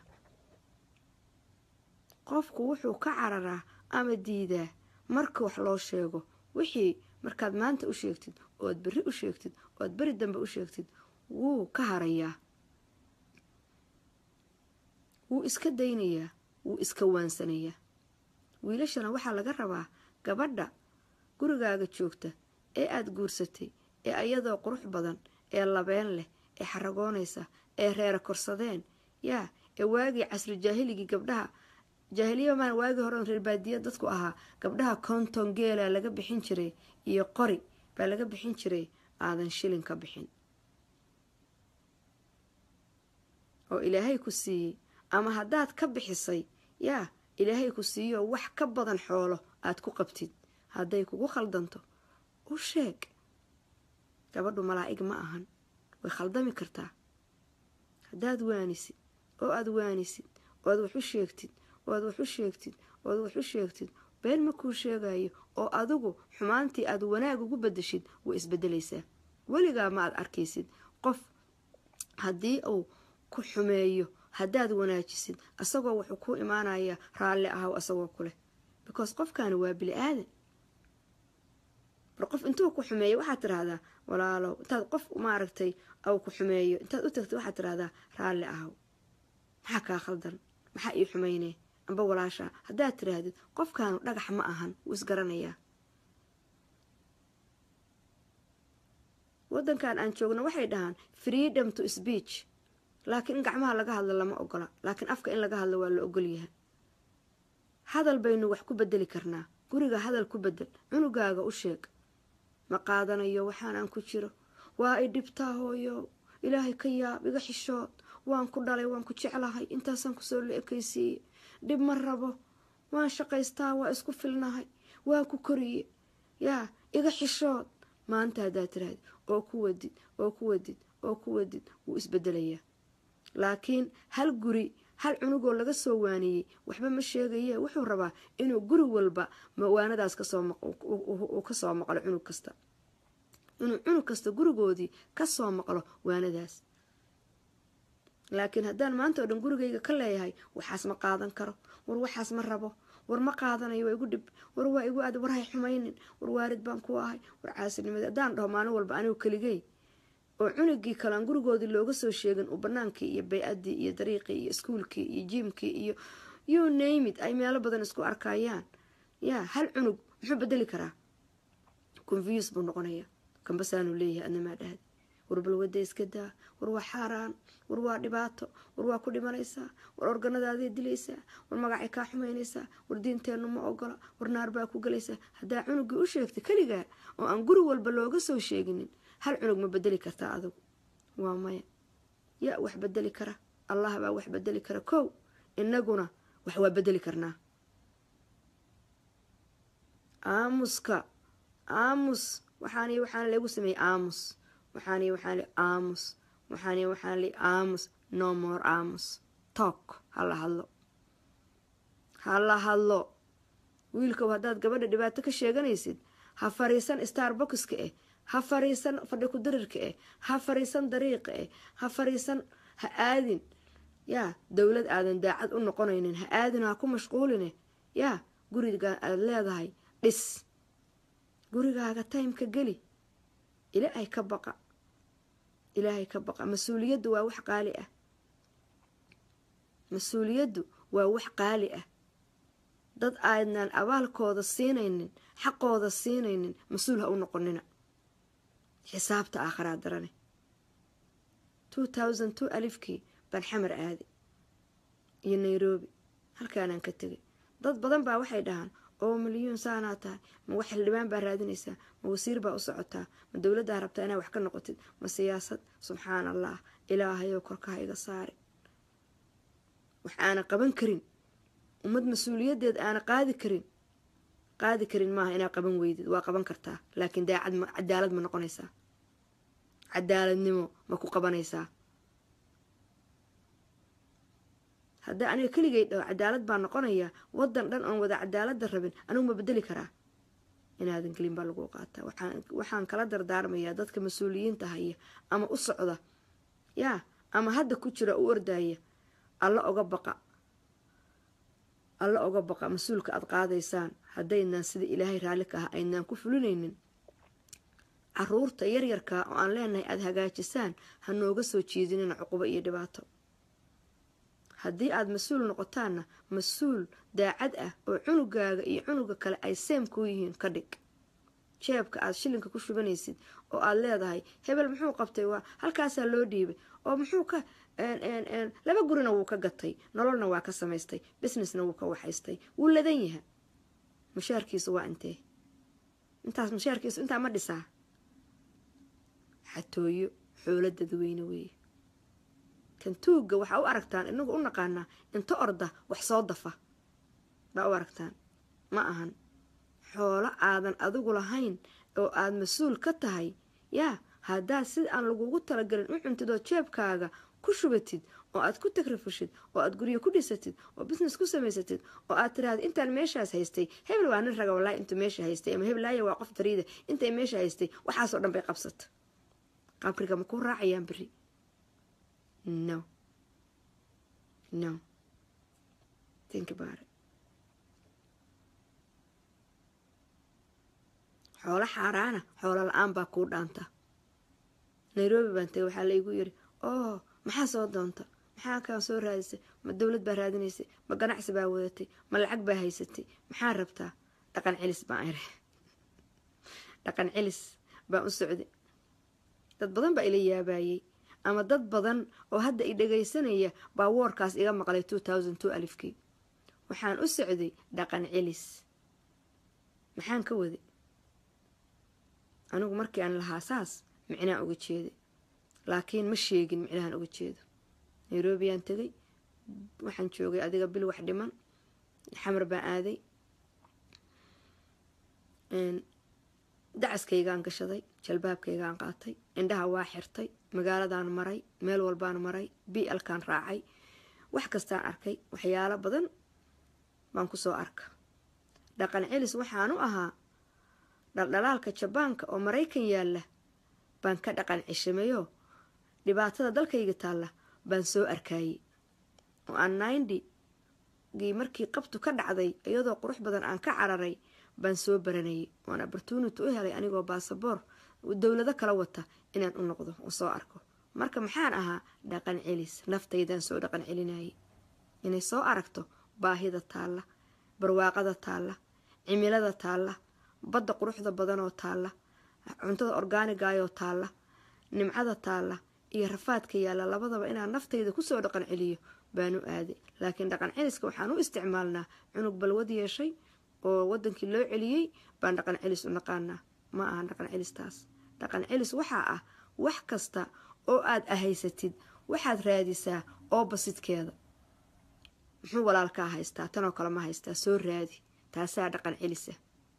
qofku wuxuu ka cararaa ama diidaa marka wax loo sheego wixii markaad maanta u sheegtid ooad berri u sheegtid ooad beri dambe u sheegtid wuu ka harayaa wuu iska daynayaa wuu iska waansanayaa wiilashana waxaa laga rabaa gabadha gurigaaga joogta ee aada guursatay ee ayadoo qurux badan ee labeen leh ee xaragoonaysa ee reera korsadeen yaa ee waagii casri jaahiligii gabdhaha jaahiliya maan waagii hore reer baadiya dadku ahaa gabdhaha konton geela laga bixin jiray iyo qori baa laga bixin jiray aadan shilin ka bixin oo ilaahay ku siiyey ama haddaad ka bixisay yaa ilaahay ku siiyo wax ka badan xoolo aad ku qabtid hadday kugu khaldanto u sheeg gabadhu malaa'ig ma ahan way khaldami kartaa haddaad waanisid oo aada waanisid ood wax u sheegtid ood wax u sheegtid ood wax u sheegtid been makuu sheegayo oo adigu xumaantii aad wanaag ugu bedeshid way isbedelaysaa weligaa ma aad arkaysid qof haddii uu ku xumeeyo haddaad wanaajisid asagoo wuxuu ku imaanayaa raalli ahaw asagoo kuleh because qofkaani waa bili aadan bar qof intuu ku xumeeyo waxaad tidhaahdaa walaalow intaad qof maaragtay au ku xumeeyo intaad u tagtid waxaad tidhahdaa raalli ahaw maxaa kaa khaldan maxaa ii xumaynee amba walaashaa haddaad tidhaahdid qofkaanu dhagax ma ahan wuu isgaranayaa waddankan aan joogno waxay dhahaan freedom to speech laakiin in gacmaha laga hadlo lama ogola laakiin afka in laga hadlo waa la ogolyahay hadal baynu wax ku bedeli karnaa guriga hadal ku bedel cunugaaga u sheeg ma qaadanayo waxaanaan ku jiro waa i dhibtaa hooyo ilaahay ka yaab iga xishood waan ku dhalay waan ku jeclahay intaasaan kusoo la ekaysiiye dhib ma rabo waan shaqaystaa waa isku filnahay waa ku koriye yaa iga xishood maanta haddaad tiraahdi oo ku wadid oo ku wadid oo ku wadid wuu isbedelayaa laakiin hal guri hal cunugoo laga soo waaniyey waxba ma sheegaye wuxuu rabaa inuu guri walba waanadaas uu kasoo maqlo cunug kasta inuu cunug kasta gurigoodii kasoo maqlo waanadaas laakiin haddaan maanta oo dhan gurigayga ka leeyahay waxaas ma qaadan karo war waxaas ma rabo war ma qaadanayo waa igu dhib war waa igu aad war hay xumaynin war waarid baan ku ahay war caasinimadi haddaan dhaho maalin walba anigu keligey oo cunugii kalean gurigoodii looga soo sheegin uu banaankii iyo bay-addii iyo dariiqii iyo iskuulkii iyo jiimkii iyo you namid ay meelo badan isku arkayaan yaa hal cunug muxuu bedeli karaa confuse buu noqonaya kambasaanuu leeyahay adnamaa dhahdi war balwada iska daa war waa xaaraan war waa dhibaato war waa ku dhimanaysaa war organadaadii dilaysaa war magacay kaa xumaynaysaa war diinteennu ma ogola war naar baa ku gelaysaa haddaa cunugii u sheegtay keligaa oo aan guri walba looga soo sheeginin hal cunug ma bedeli kartaa adigu waa maya yaa wax bedeli kara allah baa wax bedeli kara kow inaguna wax waa bedeli karnaa aamuska aamus waxaan waxaan lagu sameeyey aamus waxaan waxaan li aamus waxaan waxaan li aamus no more aamus talk hala hadlo hala hadlo wiilkow haddaad gabadha dhibaato ka sheeganaysid ha fariisan starboxka eh ha fariisan fadhi ku darirka eh ha fariisan dariiqa eh ha fariisan ha aadin yaa dowlad aadan daacad u noqonaynin ha aadin ha ku mashquuline yaa guriga aad leedahay dhis gurigaaga taymka geli ilaahay ka baqa ilaahay ka baqa mas-uuliyaddu waa wax qaali ah mas-uuliyaddu waa wax qaali ah dad aadnaan abaalkooda siinaynin xaqooda siinaynin mas-uul ha u noqonina xisaabta aakharaa darane two thousand two alifkii baan xamar aadi iyo nairobi halkaanaan ka tegay dad badan baa waxay dhahaan oo milyuun saanaa tahay ma wax xildhibaan baa raadinaysaa ma wasiir baa u socotaa ma dowladdaa rabtaa inaa wax ka noqotid ma siyaasad subxaan allah ilaahayou korkaha iga saari wax aana qaban karin ummad mas-uuliyaddeed aana qaadi karin qaadi karin maaha inaa qaban weydid waa qaban kartaa laakiin daacad ma cadaalad ma noqonaysaa cadaaladnimo ma ku qabanaysaa haddaa aniga keligay dhaho cadaalad baa noqonaya wadan dhan oon wada cadaalada rabin anigu ma bedeli karaa inaadan gelin baa lagu qaataa waxaan kala dardaarmayaa dadka mas-uuliyiinta haya ama u socda yaa ama hadda ku jira u ordaya alla oga baqa alla oga baqa mas-uulka aada qaadaysaan haddaynaan sida ilaahay raalli ka ah aynaan ku fulinaynin caruurta yaryarkaa oo aan leenahay aada hagaajisaan ha nooga soo jiidinina cuqubo iyo dhibaato haddii aada mas-uul noqotaanna mas-uul daacad ah oo cunugaaga iyo cunuga kale ay seem kuu yihiin ka dhig jeebka aada shilinka ku shubanaysid oo aada leedahay hebel muxuu qabtay waa halkaasaa loo dhiibay oo muxuu ka laba gurina wuu ka gatay nololna waa ka samaystay businessna wuu ka waxaystay wuu ladan yaha mushaarkiisu waa intee intaas mushaarkiisu intaa ma dhisaa xatooyo xoolo dadweyne weeye kan tuugga waxaa u aragtaan inagu u naqaanaa inta orda wax soo dafa baa u aragtaan ma ahan xoolo aadan adigu lahayn oo aada mas-uul ka tahay yaa haddaad sida aan lagugu talagelin u cuntid oo jeebkaaga ku shubatid oo aad ku takrafushid oo aad guryo ku dhisatid oo business ku samaysatid oo aad tiraahda intaan meeshaas haystay hebel waa nin raga wallaahi intuu meesha haystay ama hebelaayo waa qof fariida intay meesha haystay waxaasoo dhan bay qabsata qabriga ma ku raacayaan beri no no think about it xoolo xaaraana xoolo la-aan baa kuu dhaanta nairobi baan tagay waxaa laigu yiri oo maxaa soo doonta maxaa kaa soo raadisay ma dowlad baa raadinaysay ma ganacsi baa wadatay ma lacag baa haysatay maxaa rabtaa dhaqan celis baan iri dhaqan celis baan u socday dad badan baa ila yaabayey ama dad badan oo hadda i dhagaysanaya baa woorkaas iga maqlay two thousand two alifkii waxaan u socday dhaqan celis maxaan ka waday anigu markii aan lahaa saas micnaan uga jeeda laakiin ma sheegin micnahaan uga jeedo nairobiyaan tegay waxaan joogay adiga bil wax dhiman xamar baan aaday dacaskaygaan gashaday jalbaabkaygaan qaatay indhaha waa xirtay magaaladaan maray meel walbaan maray bialkaan raacay wax kastaan arkay waxyaalo badan baan kusoo arka dhaqan celis waxaan u ahaa dhaldhalaalka jabaanka oo maraykan yaalla baan ka dhaqan cishameyo dhibaatada dalkayga taalla baan soo arkaayey oo aan nindy gii markii qabtu ka dhacday iyadoo qurux badan aan ka cararay baan soo baranayay oan opportunity u helay anigoo baasaboor dowlado kala wata inaan u noqdo oo soo arko marka maxaan ahaa dhaqan celis naftaydaan soo dhaqan celinayay inay soo aragto baahida taalla barwaaqada taalla cimilada taalla badda quruxda badanoo taalla cuntada orgaanigaayoo taalla nimcada taalla iyo rafaadka yaalla labadaba inaan naftayda kusoo dhaqan celiyo baan u aaday laakiin dhaqan celiska waxaan u isticmaalnaa cunug balwad yeeshay oo wadankii loo celiyey baan dhaqan celis u naqaanaa ma aha dhaqan celistaas dhaqan celis waxaa ah wax kasta oo aad ahaysatid waxaad raadisaa oo basidkeeda muxuu walaalkaa haystaa tanoo kale ma haystaa soo raadi taasaa dhaqan celisa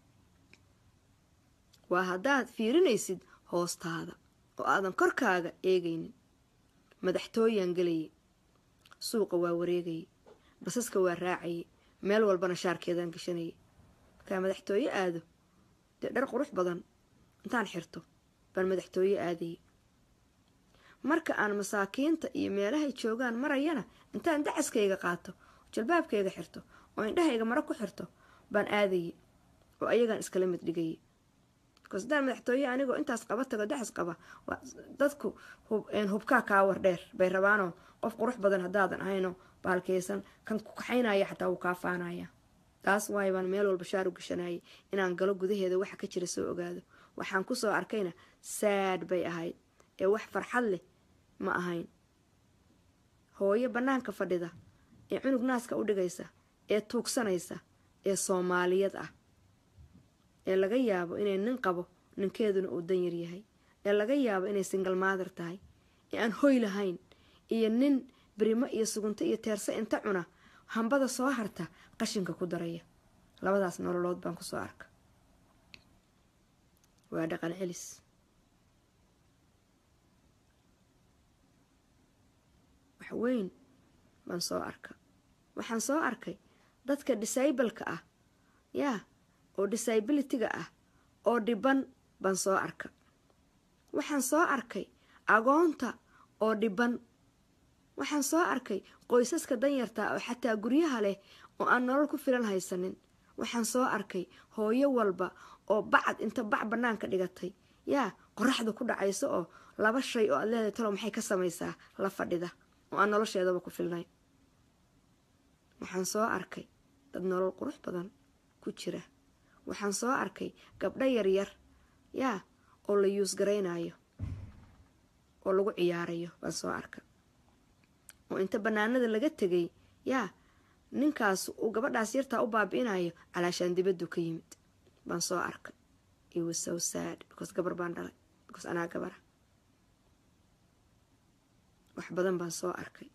waa haddaad fiirinaysid hoostaada oo aadan korkaaga eegaynin madaxtooyaan gelayay suuqa waa wareegayay basaska waa raacayay meel walbana shaarkeedaan gashanayay markaa madaxtooye aado dee dhar qurux badan intaan xirto baan madaxtooye aadayay marka aan masaakiinta iyo meelahay joogaan marayana intaan dacaskayga qaato jalbaabkayga xirto oo indhahayga maro ku xirto baan aadayay oo ayagaan iskala mid dhigayay bikaas haddaan madaxtooye anigoo intaas qaba tago dacas qaba dadku hubkaa kaa war dheer bay rabaanoo qof qurux badan haddaadan ahayno baalkeysan kan ku kaxaynaya xataa wuu kaa faanaya taas waay baan meel walba shaar u gashanayay inaan galo gudaheeda waxa ka jira soo ogaado waxaan kusoo arkayna saad bay ahayd ee wax farxad leh ma ahayn hooyo bannaanka fadhida ee cunug naaska u dhigaysa ee tuugsanaysa ee soomaaliyad ah ee laga yaabo inay nin qabo ninkeeduna uu danyar yahay ee laga yaabo inay singal maadir tahay ee aan hoy lahayn iyo nin birimo iyo sugunto iyo teerse inta cuna hambada soo harta qashinka ku daraya labadaas nololood baan kusoo arka waa dhaqan celis wax weyn baan soo arka waxaan soo arkay dadka disableka ah yaa oo disabilityga ah oo dhiban baan soo arka waxaan soo arkay agoonta oo dhiban waxaan soo arkay qoysaska danyarta oo xataa guryaha leh oo aan nolol ku filan haysanin waxaan soo arkay hooyo walba oo bacad inta bac bannaanka dhigatay yaa qoraxda ku dhacayso oo laba shay oo aad leedahay talo maxay ka samaysaa la fadhida oo aan nolosheedaba ku filnay waxaan soo arkay dad nolol qurux badan ku jira waxaan soo arkay gabdho yaryar yaa oo la yuusgaraynayo oo lagu ciyaarayo baan soo arka oo inta bannaanada laga tegay yaa ninkaas uu gabadhaas yartaa u baabi'inayo calaashaan dibaddu ka yimid baan soo arka it was so sad because gabar baan dhalay because anaa gabara wax badan baan soo arkay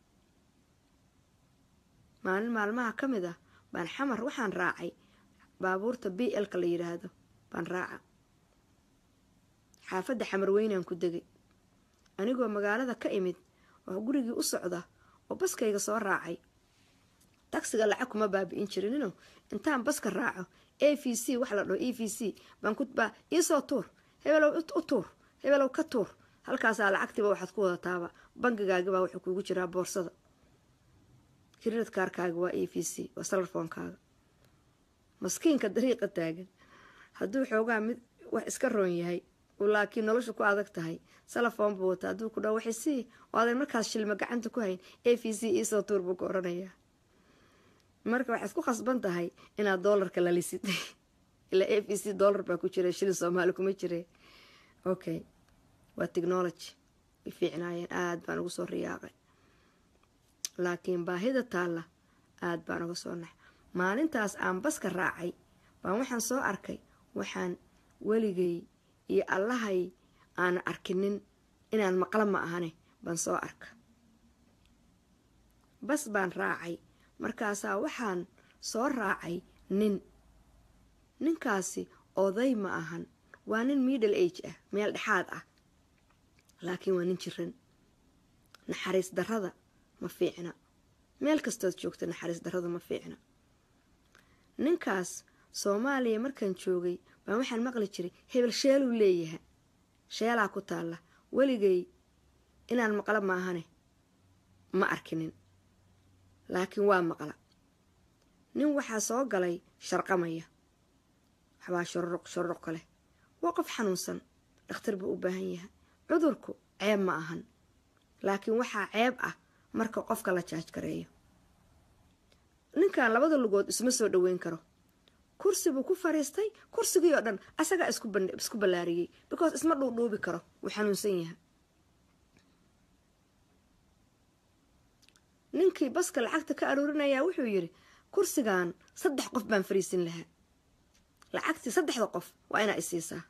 maalin maalmaha ka mid ah baan xamar waxaan raacay baabuurta b lka la yidhaahdo baan raaca xaafadda xamar weynaan ku degay anigoo magaalada ka imid oo gurigii u socda oo baskayga soo raacay tagsiga lacag kuma baabi'in jirinino intaan baska raaco a v c wax la dhaho e v c baan kubaa iisoo tuur hebelow u tuur hebelow ka tuur halkaasaa lacagtiiba waxaad ku wadataaba bangigaagibaa wuxuu kuugu jiraa boorsada kirirad kaarkaaga waa a v c waa salarfoonkaaga maskiinka dariiqa taagan hadduu xoogaa mid wax iska roon yahay laakiin nolosha ku adag tahay salafoon buu wata hadduu ku dhaho waxay sii oo adan markaas shilma gacanta ku hayn a v c iisoo tuur buu ka oranayaa marka waxaad ku khasban tahay inaad doolarka lalisid ilaa a v c doolar baa ku jira shilin soomaali kuma jire okay waa technology way fiicnaayeen aada baan ugu soo riyaaqay laakiin baahida taalla aada baan uga soo nax maalintaas aan baska raacay baan waxaan soo arkay waxaan weligay iyo allahay aanan arkinin inaan maqla ma ahane baan soo arka bas baan raacay markaasaa waxaan soo raacay nin ninkaasi oday ma ahan waa nin middle age ah meel dhexaad ah laakiin waa nin jiran naxariis darrada ma fiicna meel kastood joogta naxariis darrada ma fiicna ninkaas soomaaliya markaan joogay baan waxaan maqli jiray hebel sheeluu leeyaha sheelaa ku taalla weligay inaan maqlo maahane ma arkinin laakiin waa maqla nin waxaa soo galay sharqamaya waxbaa shororuq shororuq ka leh waa qof xanuunsan dhakhtar buu u baahan yahay cudurku ceeb ma ahan laakiin waxaa ceeb ah marka qofka la jaaj gareeyo ninkan labada lugood isma soo dhoweyn karo kursi buu ku fariistay kursigii oo dhan asagaa isku ballaariyey because isma dhuudhuubi karo wuu xanuunsan yahay ninkii baska lacagta ka aruurinayaa wuxuu yidhi kursigan saddex qof baan fariisin lahaa lacagtii saddexda qof waa inaa isiisaa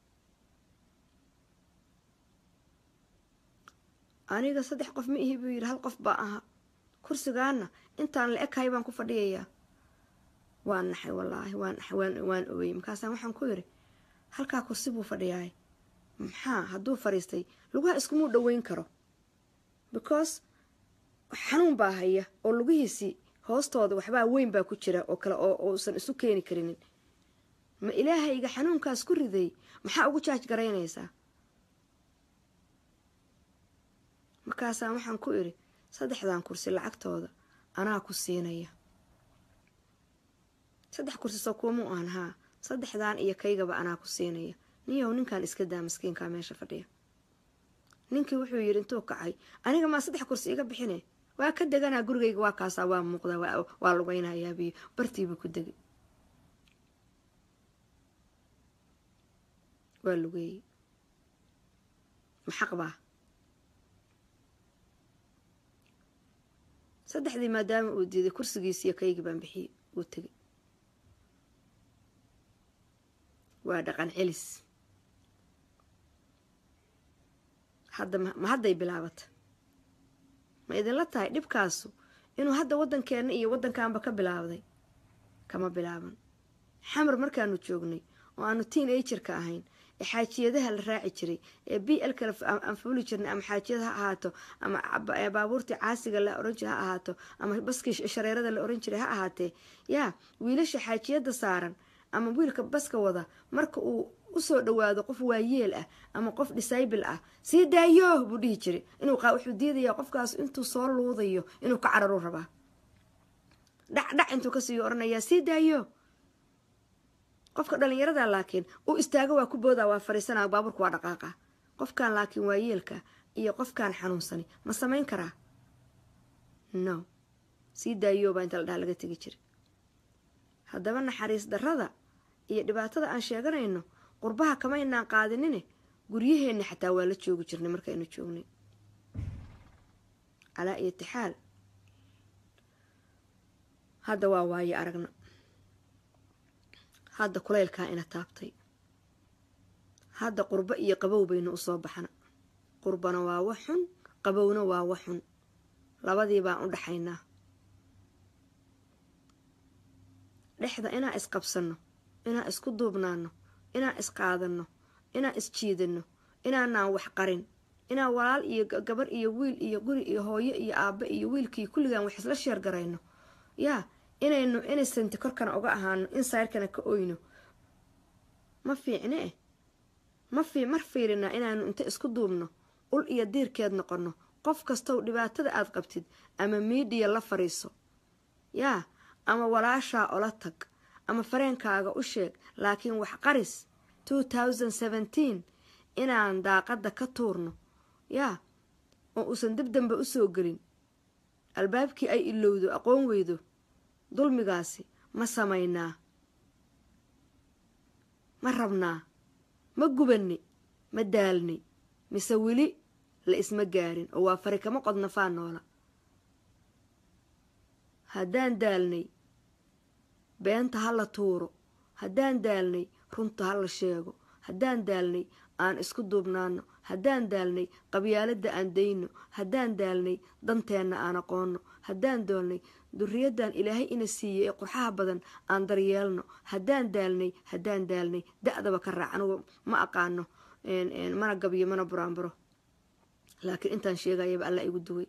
aniga saddex qof ma ihi buu yidhi hal qof baa ahaa kursigaana intaan la ekahay baan ku fadhiyayaa waan naxay wallaahi waan naxay waan waan ooyey markaasaan waxaan ku yidhi halkaa kursi buu fadhiyaay maxaa hadduu fadhiistay lugaha iskumuu dhoweyn karo because xanuun baa haya oo lugihiisii hoostooda waxbaa weyn baa ku jira oo kale oo uusan isu keeni karinin ma ilaahayga xanuunkaas ku riday maxaa ugu jaaj garaynaysaa markaasaan waxaan ku idhi saddexdan kursi lacagtooda anaa ku siinaya saddex kursi soo kuumuu aan haa saddexdan iyo kaygaba anaa ku siinaya niyow ninkan iska daa maskiinkaa meesha fadhiya ninkii wuxuu yidhi intuu kacay aniga maa saddex kursi iga bixine waa ka deganaa gurigayga waa kaasaa waa muuqdaa waa lugaynayabiyo bartiibuu ku degay waa lugeeyey maxaq baa saddexdii maadaama uu diiday kursigiisiiyo kaygii baan bixiyey uu tegay waa dhaqan celis hadda ma hadday bilaabata ma idinla tahay dhibkaasu inuu hadda waddankeenna iyo waddankaanba ka bilaabday kama bilaaban xamar markaanu joognay oo aanu tiin agerka ahayn ee xaajiyadaha la raaci jiray ee b l kale aan fuuli jirnay ama xaajiyada ha ahaato ama baabuurtii caasiga la oran jiray ha ahaato ama baskii shareerada la oran jiray ha ahaatee yaa wiilasha xaajiyada saaran ama wiilka baska wada marka uu usoo dhawaado qof waayeel ah ama qof disaybil ah sii daayo buu dhihi jiray inuu wuxuu diidayaa qofkaas intuu soo luudayo inuu ka cararu rabaa dhacdhac intuu kasii oranayaa sii daayo qofka dhalinyarada laakiin uu istaago waa ku booda waa fariisanaa baaburka waa dhaqaaqa qofkan laakiin waayeelka iyo qofkaan xanuunsani ma samayn karaa no sii daayobaa inta la dhaha laga tegi jira haddaba naxariis darrada iyo dhibaatada aan sheeganayno qurbaha kama inaan qaadinine guryaheenna xataa waa la joogi jirnay markaynu joognay calaa iyo tixaal hadda waa waaye aragna hadda kulaylkaa ina taabtay hadda qurbo iyo qabow baynu usoo baxna qurbana waa wax xun qabowna waa wax xun labadii baan u dhaxaynaa dhexda inaan isqabsanno inaan isku duubnaano inaan isqaadanno inaan isjiidanno inaanaan wax qarin inaan walaal iyo gabar iyo wiil iyo guri iyo hooyo iyo aabbe iyo wiilkii kulligaan wax isla sheer garayno yaa inaynu innocent korkana uga ahaano insirkana ka oyno ma fiicne eh ma fi mar fiirinaa inaanu inta isku duubno ul iyo diirkeed noqono qof kastow dhibaatada aad qabtid ama miidiya la fariiso yaa ama walaashaa ola tag ama fareenkaaga u sheeg laakiin wax qaris two thousand seventeen inaan daaqadda ka tuurno yaa oo uusan dib dambe usoo gelin albaabkii ay ilowdo aqoon weydo dulmigaasi ma samaynaa ma rabnaa ma gubanni ma daalni mise weli la isma gaarin oo waa fari kama qodna faa noola haddaan daalnay beenta ha la tuuro haddaan daalnay runta ha la sheego haddaan daalnay aan isku duubnaano haddaan daalnay qabyaaladda aan dayno haddaan daalnay danteenna aan aqoonno haddaan doolnay duriyaddan ilaahay ina siiyey ee qurxaha badan aan daryeelno haddaan daalnay haddaan daalnay da-daba ka raac anugu ma aqaano mana gabiyo mana buraanburo laakiin intaan sheegayaba alla igu duway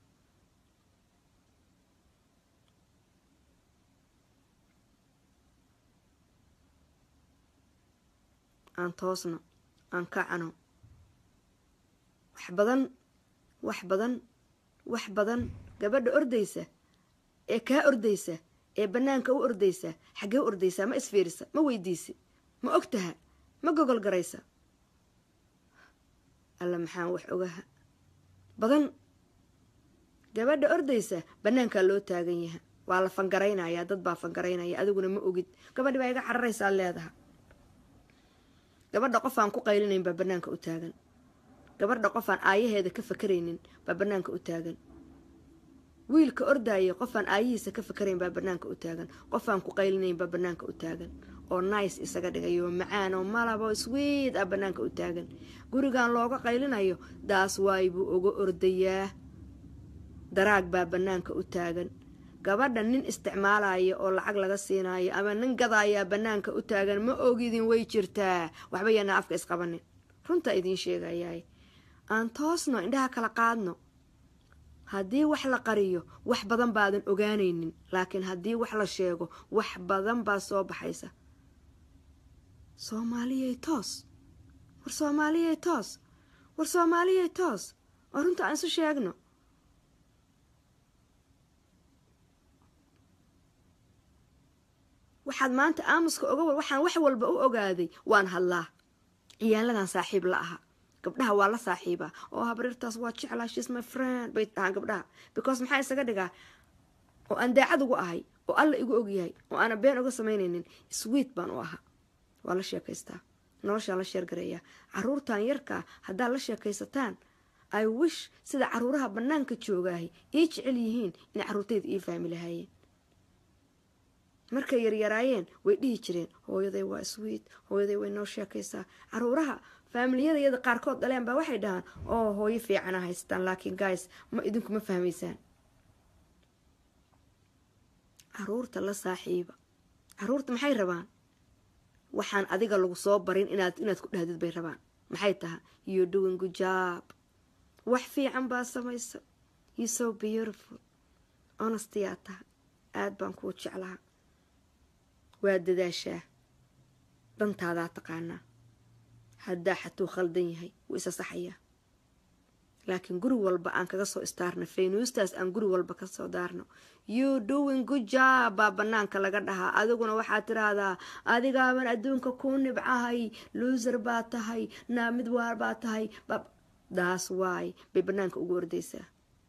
aan toosno aan kacano wax badan wax badan wax badan gabadha ordaysa ee kaa ordaysa ee bannaanka u ordaysa xaggee u ordaysaa ma isfiirisa ma weydiisi ma ogtaha ma gogol garaysa alla maxaan wax ogaha badan gabadha ordaysa bannaankaa loo taagan yaha waa la fangaraynayaa dad baa fangaraynaya adiguna ma ogid gabadhi baa iga cararaysaa leedaha gabadha qof aan ku qaylinayn baa bannaanka u taagan gabadha qof aan aayaheeda ka fakaraynin baa bannaanka u taagan wiilka ordaaya qof aan aayihiisa ka fakarayn baa bannaanka u taagan qof aan ku qaylinayn baa bannaanka u taagan oo nice isaga dhigayo macaan oo malabo swiid ah bannaanka u taagan gurigan looga qaylinayo daas waay buu uga ordayaa daraag baa bannaanka u taagan gabadha nin isticmaalaya oo lacag laga siinayo ama nin gadaayaa bannaanka u taagan ma ogidin way jirtaa waxba yaana afka isqabanin runtaa idiin sheegayaay aan toosno indhaha kala qaadno haddii wax la qariyo wax badan baadan ogaanaynin laakiin haddii wax la sheego wax badan baa soo baxaysa soomaaliyay toos war soomaaliyay toos war soomaaliyay toos oo runta aan isu sheegno waxaad maanta aamuska oga waxaan wax walba u ogaaday waan hadlaa ciyaaladan saaxiib la aha gabdhaha waa la saaxiibaa oo habriirtaas waa jeclaa shes my friend bay dhahaan gabdhaha because maxaa isaga dhigaa oo aan daacad ugu ahay oo alla igu ogyahay oo aana been uga samaynaynin sweet baan u ahaa waa la sheekaystaa noloshaan la sheergareeyaa caruurtan yarkaa haddaad la sheekaysataan i wish sida caruuraha bannaanka joogaahay ii jecel yihiin inay caruurtayda ii fahmi lahaayeen markay yaryaraayeen way dhihi jireen hooyaday waa sweet hooyaday way noo sheekaysaa caruuraha faamiliyada iyada qaarkood dhaleen baa waxay dhahaan oo hooyo fiicana haystaan laakiin guys ma idinku ma fahmaysaan caruurta la saaxiiba caruurta maxay rabaan waxaan adiga lagu soo barin inaad inaad ku dhahdid bay rabaan maxay tahay you doing good job wax fiican baa samaysa you so beautiful honestyaa tahay aada baan kuu jeclaha waa dadaashaa dantaadaa taqaanaa haddaa xatuu khaldan yahay wuu isa saxayaa laakiin guri walba aan kaga soo istaarno faynuustaas aan guri walba kasoo daarno you doing good job baa banaanka laga dhahaa adiguna waxaad tiraahdaa adigaaban adduunka kuu nibcahay luuser baa tahay naamid waar baa tahay daas waay bay banaanka ugu ordaysaa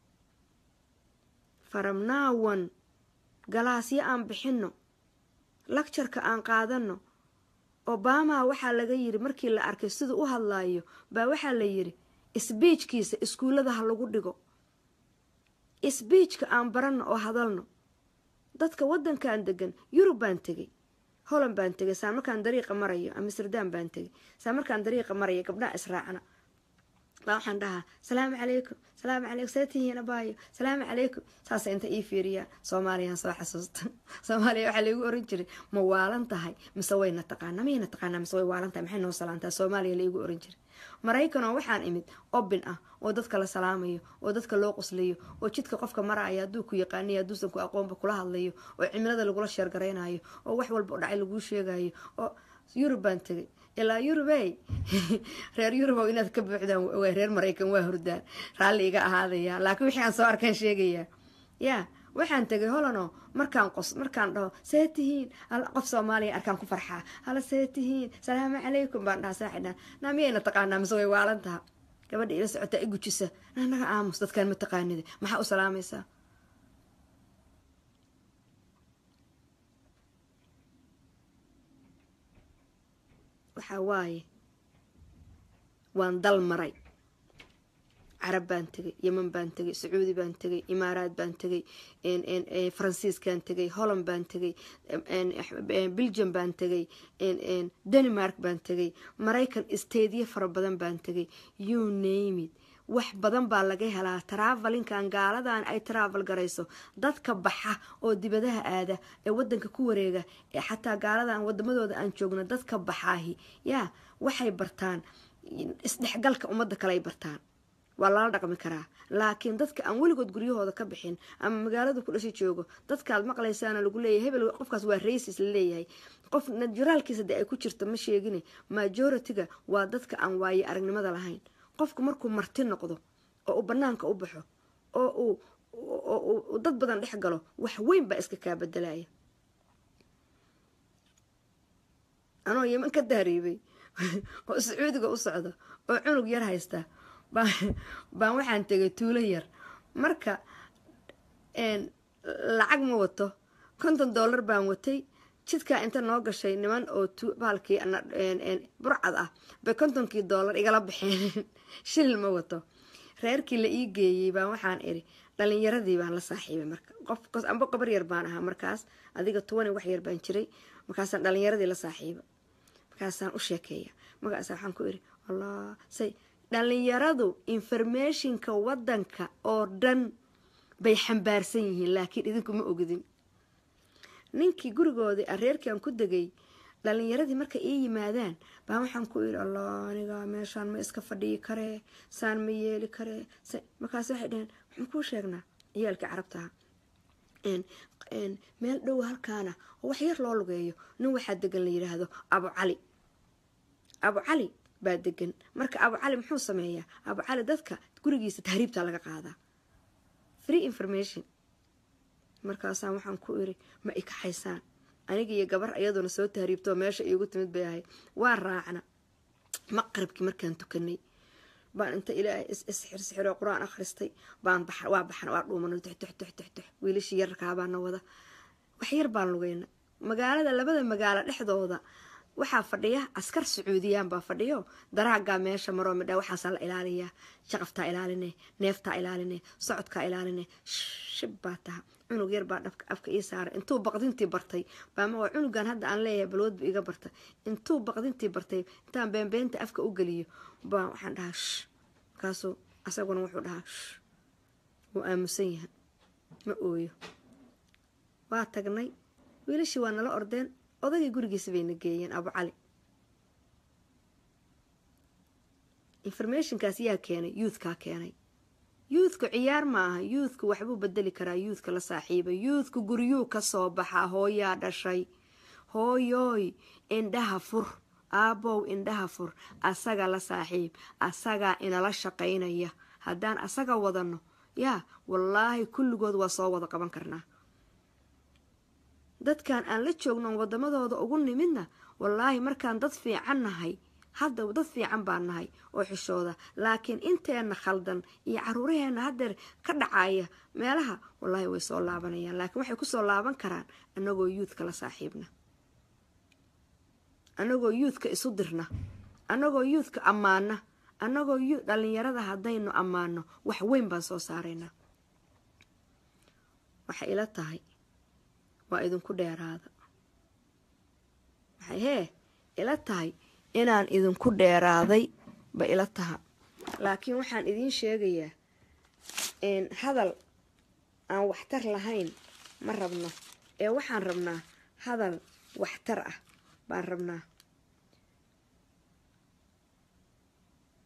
faramnaawan galaasyo aan bixinno lagjarka aan qaadano obama waxaa laga yiri markii la arkay siduu u hadlaayo baa waxaa la yiri isbiijkiisa iskuullada ha lagu dhigo isbiijka aan baranno oo hadalno dadka waddankan degan yurub baan tegay holland baan tegay saa markaan dariiqa marayo amsterdam baan tegay saa markaan dariiqa marayo gabdhaha israacna baa waxaan dhahaa salaamu calaykum salaamu calaykum seetihiin abaayo salaamu calaykum saasa inta ii fiiriyaa soomaaliyaan soo xasuusta soomaaliya waxaa laigu oran jiray ma waalan tahay mise wayna taqaanaa mayna taqaanaa mise way waalan tahay maxay noo salaantaa soomaaliya laigu oran jiray maraykanoo waxaan imid obin ah oo dadka la salaamayo oo dadka loo qoslayo oo jidka qofka maraya hadduu ku yaqaaniyo hadduusan ku aqoonba kula hadlayo oo cimilada lagula sheergaraynayo oo wax walba dhacay laguu sheegayo oo yurub baan tegay ilaa yurubey reer yurubow inaad ka buuxdaan waa reer maraykan waa hurdaan raalli iga ahaadaya laakiin wixii aan soo arkaan sheegayaa yaa waxaan tegay holano markaan qos markaan dhaho see tihiin qof soomaaliya arkaan ku farxaa hala see tihiin salaamu calaykum baan dhaha saaxidhan naa miyayna taqaanaa mise way waalan taha gabadha ila socotaa i gujisa naa naga aamus dadkaan ma taqaanida maxaa u salaamaysaa waxaa waaye waan dal maray carab baan tegay yeman baan tegay sacuudi baan tegay imaaraad baan tegay faransiiskaan tegay holland baan tegay belgium baan tegay denmark baan tegay maraykan staedyo fara badan baan tegay you namid wax badan baa laga helaa travelinkan gaaladan ay travel garayso dadka baxa oo dibadaha aada ee wadanka ku wareega ee xataa gaaladan wadamadooda aan joogno dadka baxaahi yaa waxay bartaan isdhexgalka ummadda kale ay bartaan waa lala dhaqmi karaa laakiin dadka aan weligood guryahooda ka bixin ama magaalada ku dhasha joogo dadkaad maqlaysaana lagu leeyahay hebel qofkaas waa raisis la leeyahay qof naturaalkiisa dee ay ku jirto ma sheegine majority-ga waa dadka aan waaye aragnimada lahayn qofku markuu marti noqdo oo uu banaanka u baxo oo uu dad badan dhex galo wax weyn baa iska kaa bedelaya anoo yeman ka daariibay oo sacuudiga u socda oo cunug yar haysta baan waxaan tegay tuulo yar marka lacag ma wato konton dollar baan watay jidkaa inta noo gashay niman oo baalkii burcad ah bay kontonkii dollar igala baxeen shilil ma wato reerkii la ii geeyey baan waxaan iri dhalinyaradii baan la saaxiibay marka qofkaas amba qabar yar baan ahaa markaas adiga tuwani wax yar baan jiray markaasaan dhalinyaradii la saaxiiba markaasaan u sheekeeya markaasa waxaan ku iri wallah say dhalinyaradu informationka wadanka oo dhan bay xambaarsan yihiin laakiin idinku ma ogdin ninkii gurigoodii areerkii aan ku degay dhalinyaradii markay ii yimaadaan baa waxaan ku iri allah aniga meeshaan ma iska fadhiyi karee saan ma yeeli karee markaas waxay dhaheen waxaan kuu sheegnaa ciyaalkii carabtaha meel dhow halkaana oo wax yar loo lugeeyo nin waxaa degan la yidhaahdo abu cali abu cali baa degan marka abu cali muxuu sameeyaa abu cali dadka gurigiisa tahriibta laga qaadaa free information markaasaan waxaan ku iri ma ikaxaysaan aniga iyo gabar iyaduna soo tahriibtoo meesha iigu timid bay ahayd waa raacna maqribkii markaan tukanay baan inta ilaahay isxirsixiroo qur-aan akhristay baan waa baxna waa dhuumana tuxtuxtuxtuxtux wiilashii yararkaabaana wada wax yar baan lugeyna magaalada labada magaalo dhexdooda waxaa fadhiya askar sacuudiyaan baa fadhiyo daraagaa meesha maroo midha waxaasaa la ilaaliyaa shaqaftaa ilaaline neeftaa ilaaline socodkaa ilaaline shib baa taha cunug yar baa dhabka afka ii saaray intuu baqdintii bartay baama cunugan hadda aan leeyahay balwoodba iga barta intuu baqdintii bartay intaan beenbeenta afka u geliyo baa waxaan dhahaa sh markaasuu asaguna wuxuu dhahaa sh wuu aamusan yahay ma ooyo waa tagnay wiilashii waa nala ordeen odagii gurigiisa bayna geeyeen abu cali informationkaas yaa keenay youthkaa keenay youthku ciyaar ma aha youthku waxbuu bedeli karaa youthka la saaxiiba youthku guryuu kasoo baxaa hooyaa dhashay hooyooy indhaha fur aabow indhaha fur asaga la saaxiib asagaa inala shaqaynaya haddaan asaga wadano yaa wallaahi kulligood waa soo wada qaban karnaa dadkan aan la joognon wadamadooda ugu nimidna wallaahi markaan dad fiican nahay hadda dad fiican baan nahay oo xishooda laakiin inteena khaldan iyo caruuraheena haddeer ka dhacaya meelaha wallaahi way soo laabanayaan laakiin waxay kusoo laaban karaan anagoo yuudka la saaxiibna anagoo yuudka isu dirna anagoo yuudka ammaana anagoo dhalinyarada haddaynu ammaano wax weyn baan soo saaraynaa waxay ila tahay waa idinku dheeraada waxay hee ila tahay inaan idinku dheeraaday ba ila taha laakiin waxaan idiin sheegayaa hadal aan waxtar lahayn ma rabno ee waxaan rabnaa hadal waxtar ah baan rabnaa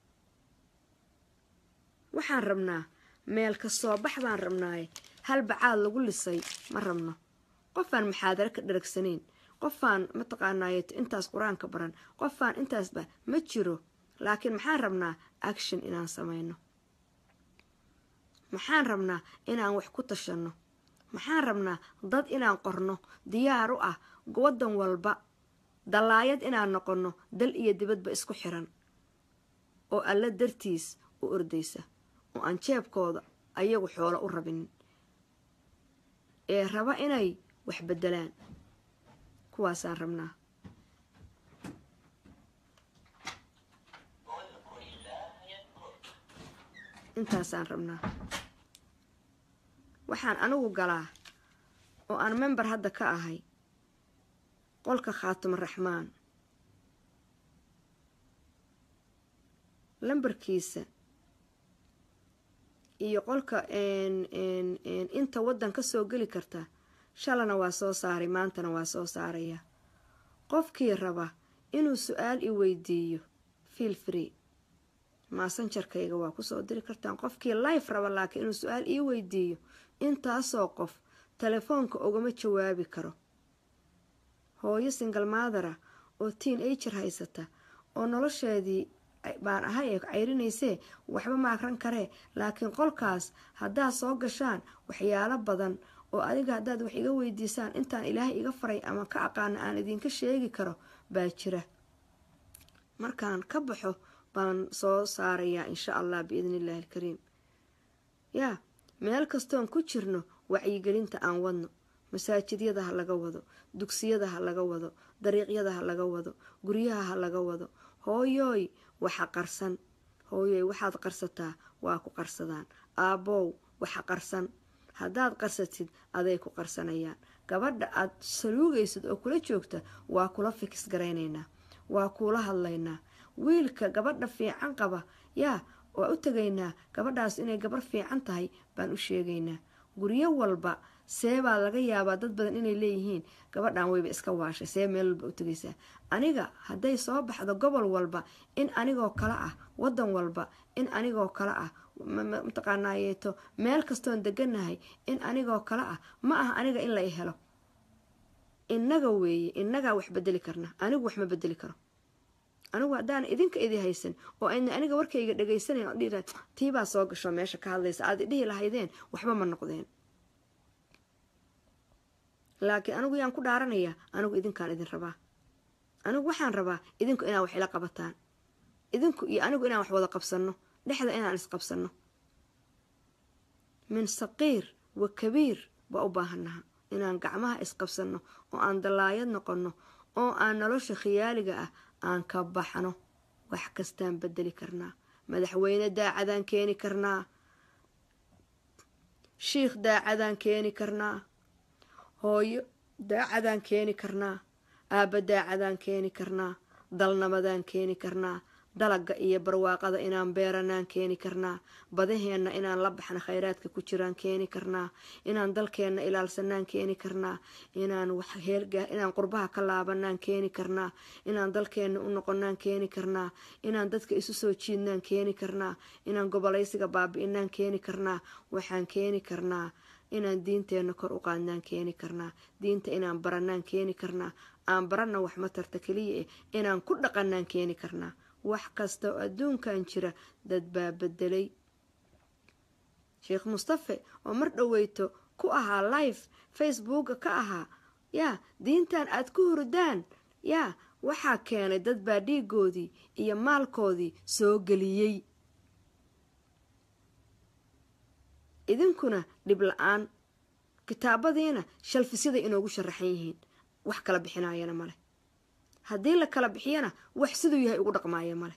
waxaan rabnaa meel ka soo bax baan rabnaaye hal bacaad lagu lisay ma rabno qofaan maxaadaro ka dharagsanayn qofaan mataqaanaaye intaas qur-aanka baran qofaan intaasba ma jiro laakiin maxaan rabnaa action inaan samayno maxaan rabnaa inaan wax ku tashanno maxaan rabnaa dad inaan qorno diyaar u ah waddan walba dallaayad inaan noqonno dal iyo dibadba isku xiran oo alla dartiis u ordaysa oo aan jeebkooda ayagu xoolo u rabinin ee raba inay wax beddelaan kuwaasaan rabnaa intaasaan rabnaa waxaan anigu galaa oo aan member hadda ka ahay qolka khaatuma raxmaan lambarkiisa iyo qolka inta waddan ka soo geli karta shalana waa soo saaray maantana waa soo saaraya qofkii raba inuu su-aal i weydiiyo fiil free maasanjarkayga waa kusoo diri kartaan qofkii life raba laakiin inuu su-aal ii weydiiyo intaasoo qof telefoonka ugama jawaabi karo hooyo singal maadara oo tiin ager haysata oo nolosheedii baan ahay ee cayrinaysee waxba ma akran karee laakiin qolkaas haddaad soo gashaan waxyaalo badan oo adiga haddaad wax iga weydiisaan intaan ilaahay iga faray ama ka aqaana aan idinka sheegi karo baa jira markaan ka baxo baan soo saarayaa insha allah biidni illaahi alkariim yaa meel kastoon ku jirno wacyigelinta aan wadno masaajidyada ha laga wado dugsiyada ha laga wado dariiqyada ha laga wado guryaha ha laga wado hooyooy waxa qarsan hooyooy waxaad qarsataa waa ku qarsadaan aabbow waxa qarsan haddaad qarsatid aday ku qarsanayaan gabadha aad saluugaysid oo kula joogta waa kula fikis garaynaynaa waa kuula hadlaynaa wiilka gabadha fiican qaba yaa waa u tegaynaa gabadhaas inay gabar fiican tahay baan u sheegaynaa guryo walba see baa laga yaabaa dad badan inay leeyihiin gabadhan wayba iska waashay see meel walba u tegaysaa aniga hadday soo baxdo gobol walba in anigoo kale ah wadan walba in anigoo kale ah mataqaanaayeeto meel kastoon deganahay in anigoo kale ah ma aha aniga in la i helo innaga weeye innagaa wax bedeli karna anigu wax ma bedeli karo anigu haddaan idinka idi haysan oo ayna aniga warkayga dhagaysanayn oo dhihi tiibaa soo gasho meesha ka hadlaysa aad idhihi lahaydeen waxba ma noqdeen laakiin anigu yaan ku dhaaranayaa anigu idinkaan idin rabaa anigu waxaan rabaa idinku inaan wax ila qabataan idinku iyo anigu inaan wax wada qabsanno dhexda inaan isqabsanno min saqiir wa kabiir baa u baahannaha inaan gacmaha isqabsanno oo aan dallaayad noqonno oo aan nolosha khiyaaliga ah aan ka baxno wax kastaan bedeli karnaa madaxweyne daacadaan keeni karnaa shiikh daacadaan keeni karnaa hooyo daacadaan keeni karnaa aabba daacadaan keeni karnaa dalnabadaan keeni karnaa dalaga iyo barwaaqada inaan beeranaan keeni karnaa badaheenna inaan la baxna khayraadka ku jiraan keeni karnaa inaan dalkeenna ilaalsanaan keeni karnaa inaan inaan qurbaha ka laabanaan keeni karnaa inaan dalkeenna u noqonaan keeni karnaa inaan dadka isu soo jiidnaan keeni karnaa inaan gobolaysiga baabi-inaan keeni karnaa waxaan keeni karnaa inaan diinteenna kor u qaadnaan keeni karnaa diinta inaan baranaan keeni karnaa aan baranna wax matarta keliya eh inaan ku dhaqanaan keeni karnaa wax kasta oo adduunkan jira dad baa bedelay sheekh mustafe oo mar dhoweyto ku ahaa life facebooka ka ahaa yaa diintan aad ku hurdaan yaa waxaa keenay dad baa dhiigoodii iyo maalkoodii soo geliyey idinkuna dhib la-aan kitaabadiina shalfisyaday inoogu sharaxan yihiin wax kala bixinayana male haddii la kala bixiyana wax siduu yahay ugu dhaqmaaya male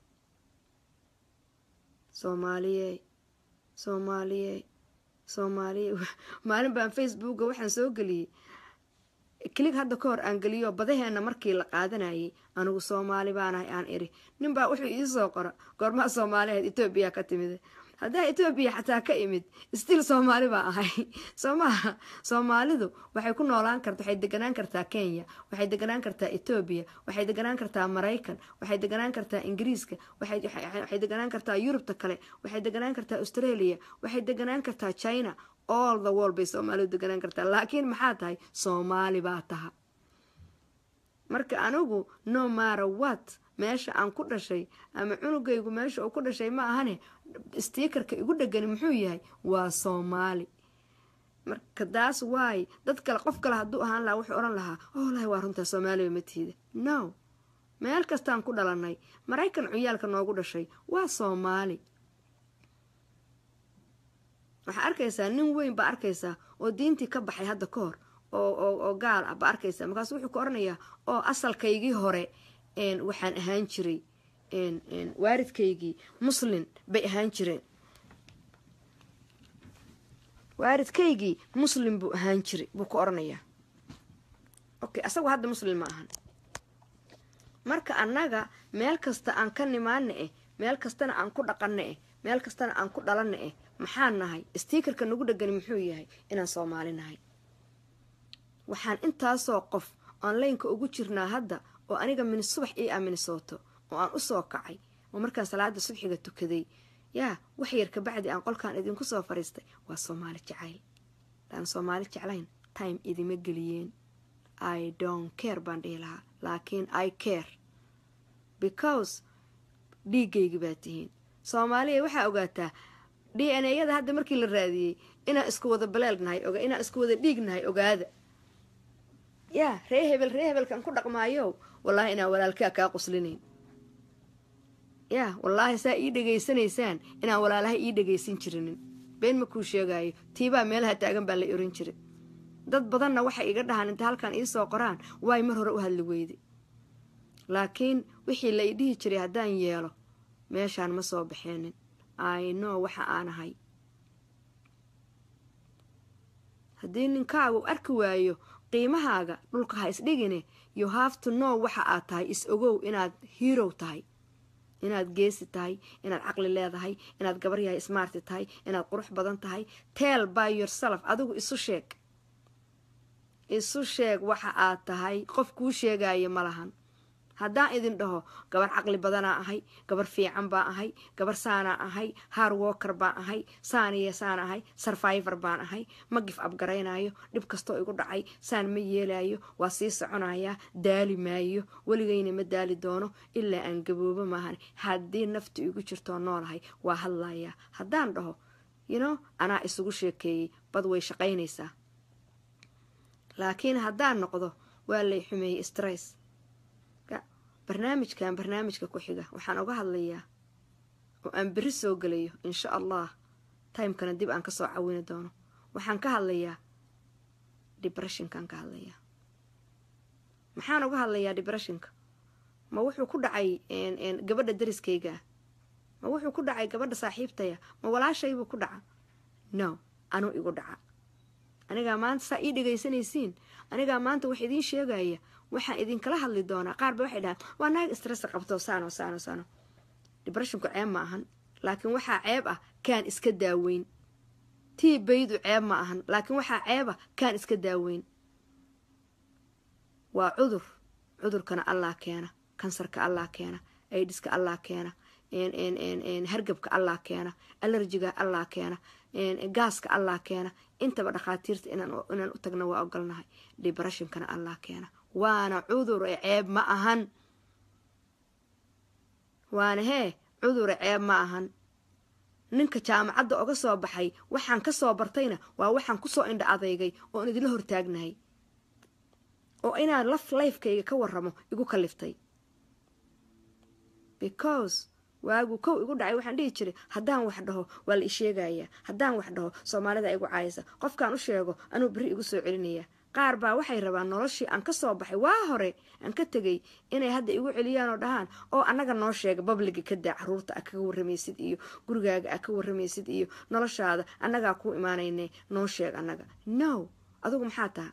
soomaaliye soomaaliye soomaaliye maalin baan facebooka waxaan soo geliyey kilig hadda ka hor aan geliyo badaheena markii la qaadanayay anigu soomaali baanahay aan iri ninbaa wuxuu iisoo qora goormaa soomaali ahayd etoobiya ka timid haddaa etoobiya xataa ka imid stiil soomaali baa ahay soo maaha soomaalidu waxay ku noolaan karta waxay deganaan kartaa kenya waxay deganaan kartaa etoobiya waxay deganaan kartaa maraykan waxay deganaan kartaa ingiriiska waxay deganaan kartaa yurubta kale waxay deganaan kartaa australia waxay deganaan kartaa china all the world bay soomaalidu deganaan kartaa laakiin maxaa tahay soomaali baa taha marka anigu no mara what meesha aan ku dhashay ama cunugaygu meesha uu ku dhashay ma ahane stiikarka igu dhegani muxuu yahay waa soomaali marka daas waay dad kale qof kale hadduu ahaan lahaa wuxuu odhan lahaa oh lahi waa runtaa soomaaliba matiida no meel kastaan ku dhalanay maraykan cuyaalka noogu dhashay waa soomaali waxaa arkaysaa nin weyn baa arkaysaa oo diintii ka baxay hadda ka hor oo gaal ah baa arkaysaa markaasu wuxuu ka oranayaa oo asalkaygii hore waxaan ahaan jiray waaridkaygii muslin bay ahaan jireen waaridkaygii muslim buu ahaan jiray buu ka oranayaa okay asagu hadda muslim ma ahan marka annaga meel kasta aan ka nimaana eh meel kastana aan ku dhaqana eh meel kastana aan ku dhalana eh maxaan nahay stiikarka nagu dhegani muxuu yahay inaan soomaali nahay waxaan intaasoo qof onlineka ugu jirnaa hadda oo aniga min subax ii ah minnesooto oo aan usoo kacay oo markaan salaada subxiga tukaday yaa wax yar kabacdi aan qolkaan idinku soo fariistay waa soomaali jacayl hadaan soomaali jeclayn time idima geliyeen i don't care baan dhihi lahaa laakiin i care because dhiigaygi baa tihiin soomaaliya waxaa ogaataa d n a yada hadda markii la raadiyey inaan isku wada baleel nahay inaan isku wada dhiig nahay ogaada yaa ree hebel ree hebelkan ku dhaqmaayo wallaahi inaan walaalkaa kaa quslinayn yaa wallaahi saa ii dhegaysanaysaan inaan walaalaha ii dhegaysan jirinin been ma kuu sheegaayo tiibaa meelaha taagan baa la oran jiray dad badanna waxay iga dhahaan inta halkan iisoo qoraan waay mar hore u hadli weyday laakiin wixii la i dhihi jiray haddaan yeelo meeshaan ma soo baxeenin ayno waxa aan ahay haddii ninkaagu arki waayo qiimahaaga dhulka ha isdhigine you have to know waxa aad tahay is ogow inaad hirow tahay inaad geesi tahay inaad caqli leedahay inaad gabar yahay smarti tahay inaad qurux badan tahay tell by yourself adigu isu sheeg isu sheeg waxa aad tahay qof kuu sheegaya ma lahan haddaan idin dhaho gabar caqli badanaa ahay gabar fiican baa ahay gabar saanaa ahay har walker baan ahay saaniya saan ahay sarvivor baan ahay ma gif abgaraynayo dhib kastoo igu dhacay saan ma yeelayo waa sii soconayaa daali maayo weligayna ma daali doono ilaa aan gaboobo maahan haddii naftu igu jirtoo noolahay waa hadlayaa haddaan dhaho yino anaa isugu sheekeeyey bad way shaqaynaysaa laakiin haddaan noqdo waa lay xumeeyey stress barnaamijkan barnaamijka ku xiga waxaan uga hadlayaa oo aan berri soo gelayo insha allah timekana dib aan kasoo cawini doono waxaan ka hadlayaa debresshinkaan ka hadlayaa maxaan uga hadlayaa debresshinka ma wuxuu ku dhacay gabadha dariskaygaa ma wuxuu ku dhacay gabadha saaxiibtaya ma walaashaybuu ku dhaca no anuu igu dhaca anigaa maanta saa ii dhegaysanaysiin anigaa maanta wax idiin sheegaya waxaan idinkala hadli doonaa qaar ba waxay dhahaan waa naag stress qabto saano saano saano debreshinku ceeb ma ahan laakiin waxaa ceeb ah kaan iska daaweyn tii baydu ceeb ma ahan laakiin waxaa ceeb ah kaan iska daaweyn waa cudur cudurkana allah keena kansarka allah keena aidiska allah keena hargabka allah keena alerjiga allah keena gaaska allah keena intaba dhakhaatiirta inaan u tagna waa ogolnahay debreshnkana allah keena waana cudure ceeb ma ahan waana hee cudure ceeb ma ahan ninka jaamacadda oga soo baxay waxaan ka soo bartayna waa waxaan kusoo indha adeygay oon idinla hortaagnahay oo inaan laf lifekayga ka waramo igu kaliftay because waagu kow igu dhacay waxaan dhihi jiray haddaan wax dhaho waa la isheegayaa haddaan wax dhaho soomaalida igu caayisa qofkaan u sheego anuu beri igu soo celinaya qaar baa waxay rabaan noloshii aan ka soo baxay waa hore aan ka tegay inay hadda igu celiyaan oo dhahaan oo annaga noo sheega babliga ka daa caruurta a kaga warramaysid iyo gurigaaga a ka warramaysid iyo noloshaada annagaa kuu imaanayne noo sheeg annaga no adigu maxaa taha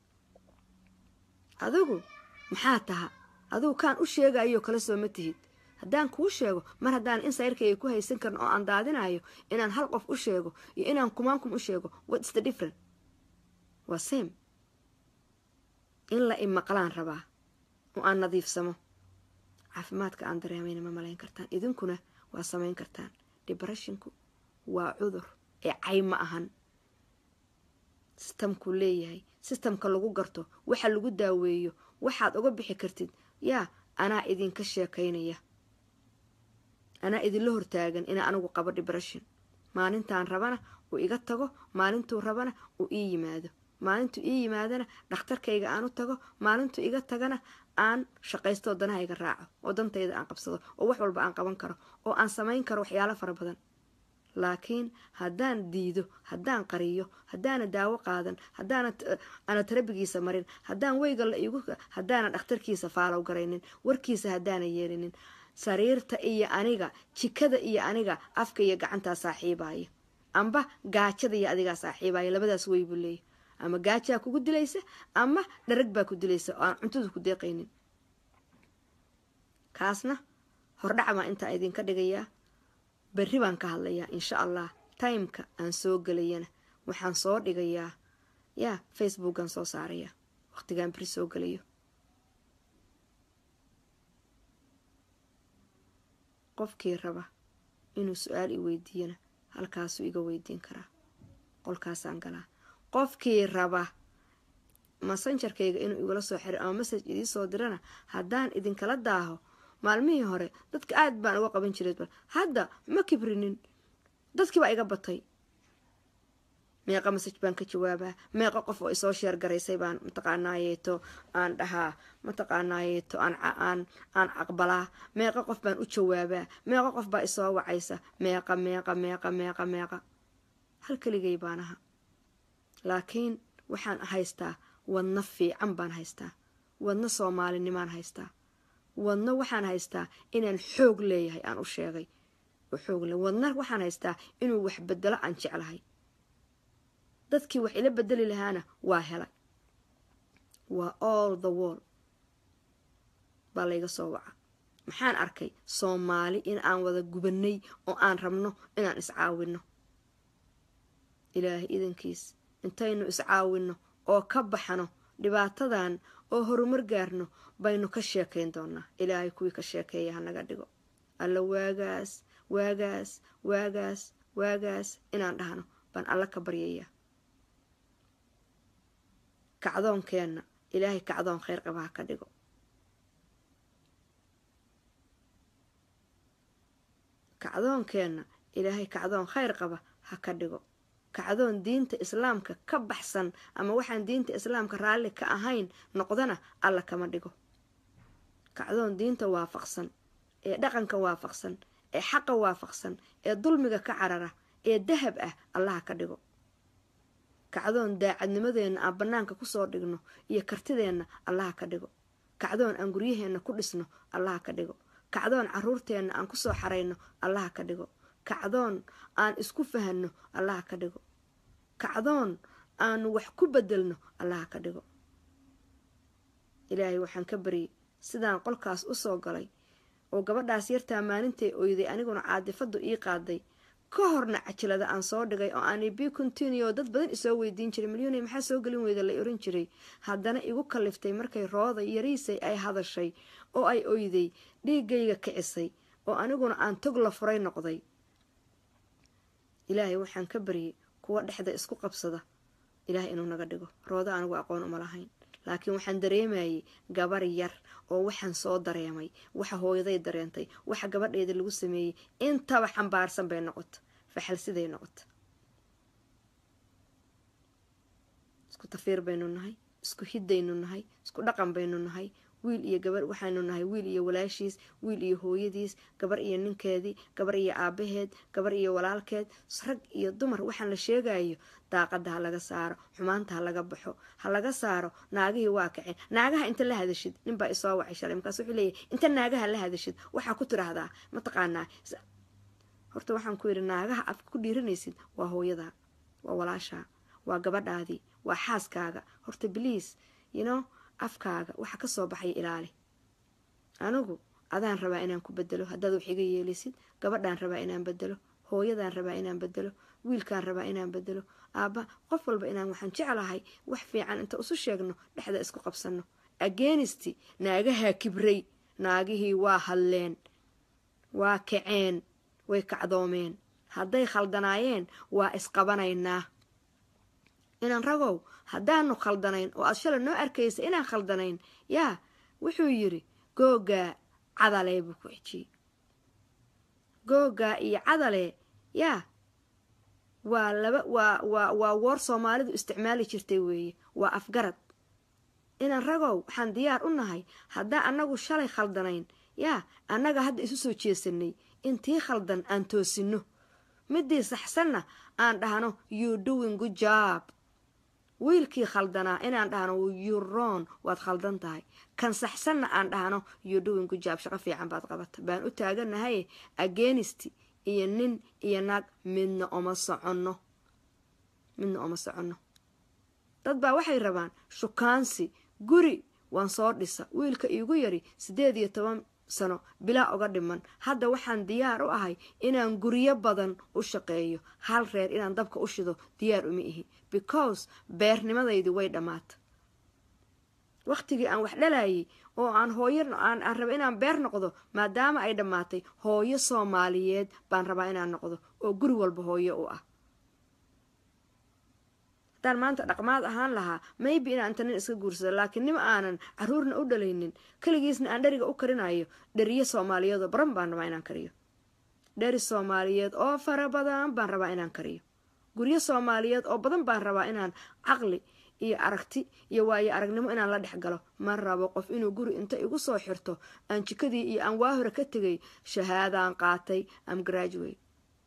adigu maxaa taha adigu kaan u sheegayo kala soo ma tihid haddaan kuu sheego mar haddaan insayrkayga ku haysan karin oo aan daadinayo inaan hal qof u sheego iyo inaan kumaankum u sheego what's the different waa same in la imaqlaan rabaa oo aan nadiifsamo caafimaadka aan dareemayna ma malayn kartaan idinkuna waa samayn kartaan debreshinku waa cudur ee cay ma ahan sistamkuu leeyahay sistamka lagu garto waxa lagu daaweeyo waxaad uga bixi kartid yaa anaa idinka sheekaynaya anaa idinla hortaagan inaa anigu qabo dibression maalintaan rabana uu iga tago maalintuu rabana uu ii yimaado maalintuu ii yimaadana dhakhtarkayga aan u tago maalintuu iga tagana aan shaqaysto danaha iga raaco oo dantayda aan qabsado oo wax walba aan qaban karo oo aan samayn karo waxyaalo fara badan laakiin haddaan diido haddaan qariyo haddaana daawo qaadan haddaana ana tarabigiisa marin haddaan weyga la igu haddaana dhakhtarkiisa faalow garaynin warkiisa haddaana yeelinin sariirta iyo aniga jikada iyo aniga afka iyo gacantaa saaxiibaya amba gaajada iyo adigaa saaxiibaya labadaas wey buu leeyahy ama gaajaa kugu dilaysa ama dharag baa ku dilaysa oo aan cuntada ku deeqaynin kaasna hordhac baan intaa idinka dhigayaa berri baan ka hadlayaa insha allah timeka aan soo gelayana waxaan soo dhigayaa yaa facebookaan soo saarayaa waqtigaan beri soo gelayo qofkii raba inuu su-aal i weydiiyana halkaasuu iga weydiin karaa qolkaasaan galaa qofkii raba massenjarkayga inuu igula soo xiro ama message idiisoo dirana haddaan idinkala daaho maalmihii hore dadka aad baan uga qaban jiray bal hadda ma kibrinin dadkii baa iga batay meeqa message baan ka jawaabaa meeqa qof oo isoo sheer garaysay baan mataqaanaayeeto aan dhahaa mataqaanaayeeto aan aan aan aqbalaa meeqa qof baan u jawaabaa meeqa qof baa isoo wacaysa meeqa meeqa meeqa meeqa meeqa hal keligay baan aha laakiin waxaan haystaa wadno fiican baan haystaa wadno soomaalinimaan haystaa wadno waxaan haystaa inaan xoog leeyahay aan u sheegay oo xoog le wadna waxaan haystaa inuu wax bedelo aan jeclahay dadkii wax ila bedeli lahaana waa helay waa all the wall baa layga soo waca maxaan arkay soomaali in aan wada gubanay oo aan rabno inaan iscaawinno ilaahay idankiis intaynu iscaawinno oo ka baxno dhibaatadan oo horumar gaarno baynu ka sheekayn doonaa ilaahay kuwii ka sheekeeya hanaga dhigo alla waagaas waagaas waagaas waagaas inaan dhahno baan alla ka baryayaa kacdoonkeenna ilaahay kacdoon kheyr qaba ha ka dhigo kacdoonkeenna ilaahay kacdoon kheyr qaba ha ka dhigo kacdoon diinta islaamka ka baxsan ama waxaan diinta islaamka raalli ka ahayn noqdana alla kama dhigo kacdoon diinta waafaqsan ee dhaqanka waafaqsan ee xaqa waafaqsan ee dulmiga ka carara ee dahab ah allaha ka dhigo kacdoon daacadnimadeenna aan bannaanka kusoo dhigno iyo kartideenna allaha ka dhigo kacdoon aan guryaheenna ku dhisno allaha ka dhigo kacdoon caruurteenna aan kusoo xarayno allaha ka dhigo kacdoon aan isku fahanno allaha ka dhigo kacdoon aanu wax ku bedelno allaha ka dhigo ilaahay waxaan ka baryay sidaan qolkaas usoo galay oo gabadhaas yartaa maalintay oyday aniguna caadifadu ii qaaday ka horna cajilada aan soo dhigay oo aanay bi continue dad badan isoo weydiin jiray milyuunay maxaa soo gelin weyda la oran jiray haddana igu kaliftay markay rooda yariisay ay hadashay oo ay oyday dhiigayga kicisay oo aniguna aan tog la furay noqday ilaahay waxaan ka baryay kuwa dhexda isku qabsada ilaahay inuu naga dhigo rooda anigu aqoon uma lahayn laakiin waxaan dareemayay gabar yar oo waxaan soo dareemay waxa hooyaday dareentay waxa gabadheeda lagu sameeyey intaba xambaarsan bay noqota faxal siday noqota isku tafiir baynu nahay isku hiddaynu nahay isku dhaqan baynu nahay wiil iyo gabar waxaanu nahay wiil iyo walaashiis wiil iyo hooyadiis gabar iyo ninkeedii gabar iyo aabaheed gabar iyo walaalkeed rag iyo dumar waxaan la sheegayo daaqada ha laga saaro xumaanta ha laga baxo ha laga saaro naagihii waa kaceen naagaha inta la hadashid ninbaa isoo wacay shalay markaas wuxuu leeyahy inta naagaha la hadashid waxaa ku tiraahdaa mataqaanaa horta waxaan ku yidhi naagaha aad ku dhiiranaysid waa hooyadaa waa walaashaa waa gabadhaadii waa xaaskaaga horta bliis you know afkaaga waxa ka soo baxaya ilaali anigu adaan rabaa inaan ku bedelo haddaad wax iga yeelisid gabadhaan rabaa inaan bedelo hooyadaan rabaa inaan bedelo wiilkaan rabaa inaan bedelo aabba qof walba inaan waxaan jeclahay wax fiican inta isu sheegno dhexda isku qabsanno agenisti naagahaa kibray naagihii waa hadleen waa kaceen way kacdoomeen hadday khaldanaayeen waa isqabanaynaa inaan ragow haddaanu khaldanayn oo aad shalay noo arkaysa inaan khaldanayn yaa wuxuu yidhi googaa cadalee buu ku xijiyey googaa iyo cadalee yaa waa laba waa waa waa woor soomaalidu isticmaali jirtay weeye waa afgarad inaan ragow waxaan diyaar u nahay haddaan annagu shalay khaldanayn yaa annaga hadda isu soo jeesanay intii khaldan aan toosinno midii saxsanna aan dhahno you doing good job wiilkii khaldanaa inaan dhahno you ron waad khaldan tahay kan saxsanna aan dhahno you doing good job shaqo fiican baad qabata baan u taaganahay agenisti iyo nin iyo naag midna oma soconno midna oma soconno dad baa waxay rabaan shukaansi guri waan soo dhisa wiilka iigu yari siddeed iyo toban sano bilaa uga dhiman hadda waxaan diyaar u ahay inaan guryo badan u shaqeeyo hal reer inaan dabka u shido diyaar uma ihi because beernimadaydi way dhammaata wakhtigii aan wax dhalayay oo aan hooyo aan raba inaan beer noqdo maadaama ay dhammaatay hooyo soomaaliyeed baan rabaa inaan noqdo oo guri walba hooyo u ah haddaan maanta dhaqmaad ahaan lahaa maybe inaan inta nin iska guursado laakiin nima aanan caruurna u dhalaynin keligiisna aan dheriga u karinayo dheriyo soomaaliyeed oo baran baan rabaa inaan kariyo dheri soomaaliyeed oo fara badan baan rabaa inaan kariyo guryo soomaaliyeed oo badan baan rabaa inaan caqli iyo aragti iyo waayo aragnimo inaan la dhex galo ma rabo qof inuu guri inta igu soo xirto aan jikadii iyo aan waa hore ka tegay shahaadaan qaatay am graduate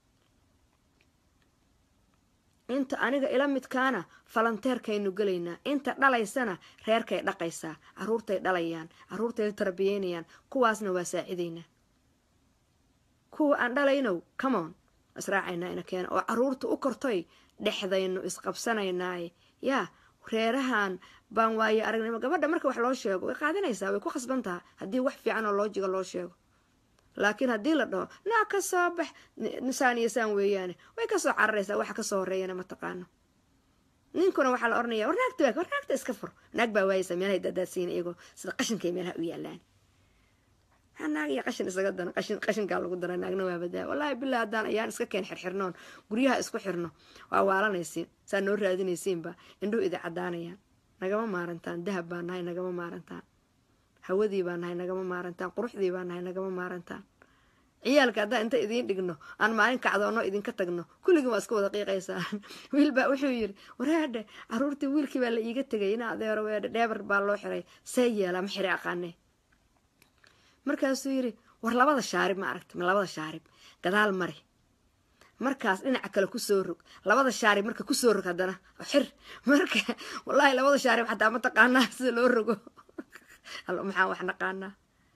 inta aniga ila midkaana falanteerkaynu gelaynaa inta dhalaysana reerkay dhaqaysaa caruurtay dhalayaan caruurtay tarbiyeynayaan kuwaasna waa saacidaynaa kuwa aan dhalaynow common israacaynaa ina keena oo caruurta u kortoy dhexdaynu isqabsanaynaaye yaa reerahan baan waaye aragnimo gabadha marka wax loo sheego way qaadanaysaa way ku khasban taha haddii wax fiican oo loojiga loo sheego laakiin haddii la dhaho naa ka soo bax saan iyo saan weeyaane way kasoo cararaysaa waxa kasoo horeeyana ma taqaano ninkuna waxaa la oranaya war naagta waa war naagta iska fur naag baa waayaysa meelahay dadaadsiina iyagoo sida qashinkay meelaha u yaalaan naag iyo qashin isaga dana qashin qashinkaa lagu dara naagna waa badaa wallaahi bilaa haddaan ayaan iska keen xirxirnoon guryaha isku xirno waa waalanaysiin saa noo raadinaysiinba indhuhu idi caddaanayaan nagama maarantaan dahab baa nahay nagama maarantaan hawadii baa nahay nagama maarantaan quruxdii baa nahay nagama maarantaan ciyaalka haddaan inta idiin dhigno aan maalin kacdoonno idinka tagno kulligin waa iska wada qiiqaysaa wiil baa wuxuu yidhi wareedhe caruurtii wiilkii baa la iiga tegay ina adeero weedhe dheebar baa loo xiray see yeelaa ma xiri aqaanee markaasuu yidhi war labada shaarib ma aragta ma labada shaarib gadaal mari markaas dhinaca kale kusoo rog labada shaarib marka kusoo rog haddana xir marka wallaahi labada shaarib xataa ma taqaanaa sida loo rogo allo maxaan wax naqaanaa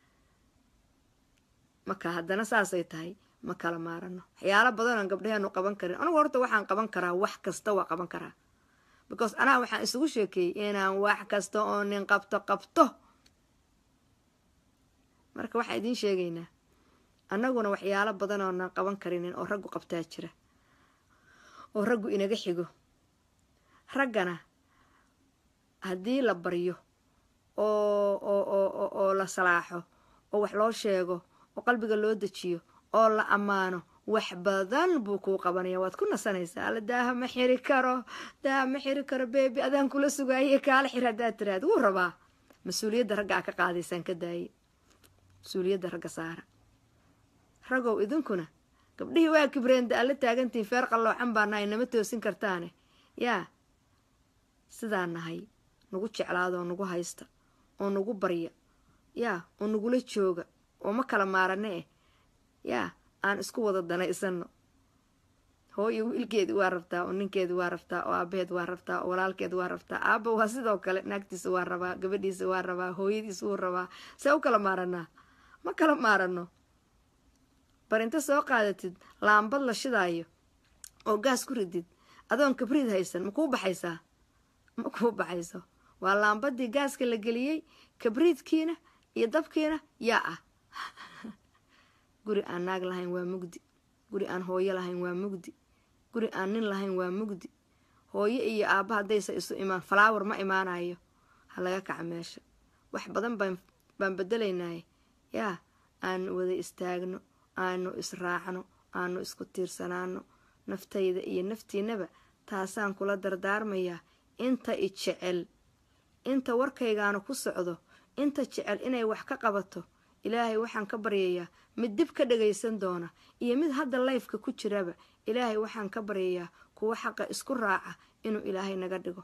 marka haddana saasay tahay ma kala maarano waxyaalo badanoon gabdhaheenu qaban karin anugu horta waxaan qaban karaa wax kasta waa qaban karaa because anaa waxaan isugu sheekeeyey inaan wax kasta oo nin qabto qabto marka waxaan idiin sheegaynaa annaguna waxyaalo badan oonan qaban karinin oo raggu qabtaa jira oo raggu inaga xigo raggana haddii la baryo oo oo oo oo la salaaxo oo wax loo sheego oo qalbiga loo dejiyo oo la ammaano wax badan buu kuu qabanaya waad ku nasanaysaa alla daaha ma xiri karo daaha ma xiri karo beebi adaan kula sugaaye kaala xir haddaad tiraad wuu rabaa mas-uuliyadda ragga aa ka qaadaysaan ka daaye mas-uuliyadda ragga saara ragow idinkuna gabdhihii waa kibreenda alla taagantihiin feer qalloocan baa nahay nama toosin kartaane yaa sidaa nahay nagu jeclaada oo nagu haysta oo nagu barya yaa oo nagula jooga oo ma kala maarane eh yaa aan isku wada danaysano hooyo wiilkeedi waa rabtaa oo ninkeedi waa rabtaa oo aabaheed waa rabtaa oo walaalkeed waa rabtaa aaba waa sidoo kale naagtiisa waa rabaa gabadhiisa waa rabaa hooyadiisa wuu rabaa see u kala maaranaa ma kala maarano bar inta soo qaadatid laambad la shidaayo oo gaas ku ridid adoon kabriid haysan ma kuu baxaysaa ma kuu baxayso waa laambadii gaaska la geliyey kabriidkiina iyo dabkiina yaa ah guri aan naag lahayn waa mugdi guri aan hooyo lahayn waa mugdi guri aan nin lahayn waa mugdi hooyo iyo aabba haddaysa isu imaan falaawar ma imaanayo ha laga kaca meesha wax badan baan baan bedelaynaaye yaa aanu wada istaagno aanu israacno aanu isku tiirsanaano naftayda iyo naftiinaba taasaan kula dardaarmayaa inta i jecel inta warkaygaanu ku socdo inta jecel inay wax ka qabato ilaahay waxaan ka baryayaa mid dib ka dhagaysan doona iyo mid hadda layfka ku jiraba ilaahay waxaan ka baryayaa kuwa xaqa isku raaca inuu ilaahay naga dhigo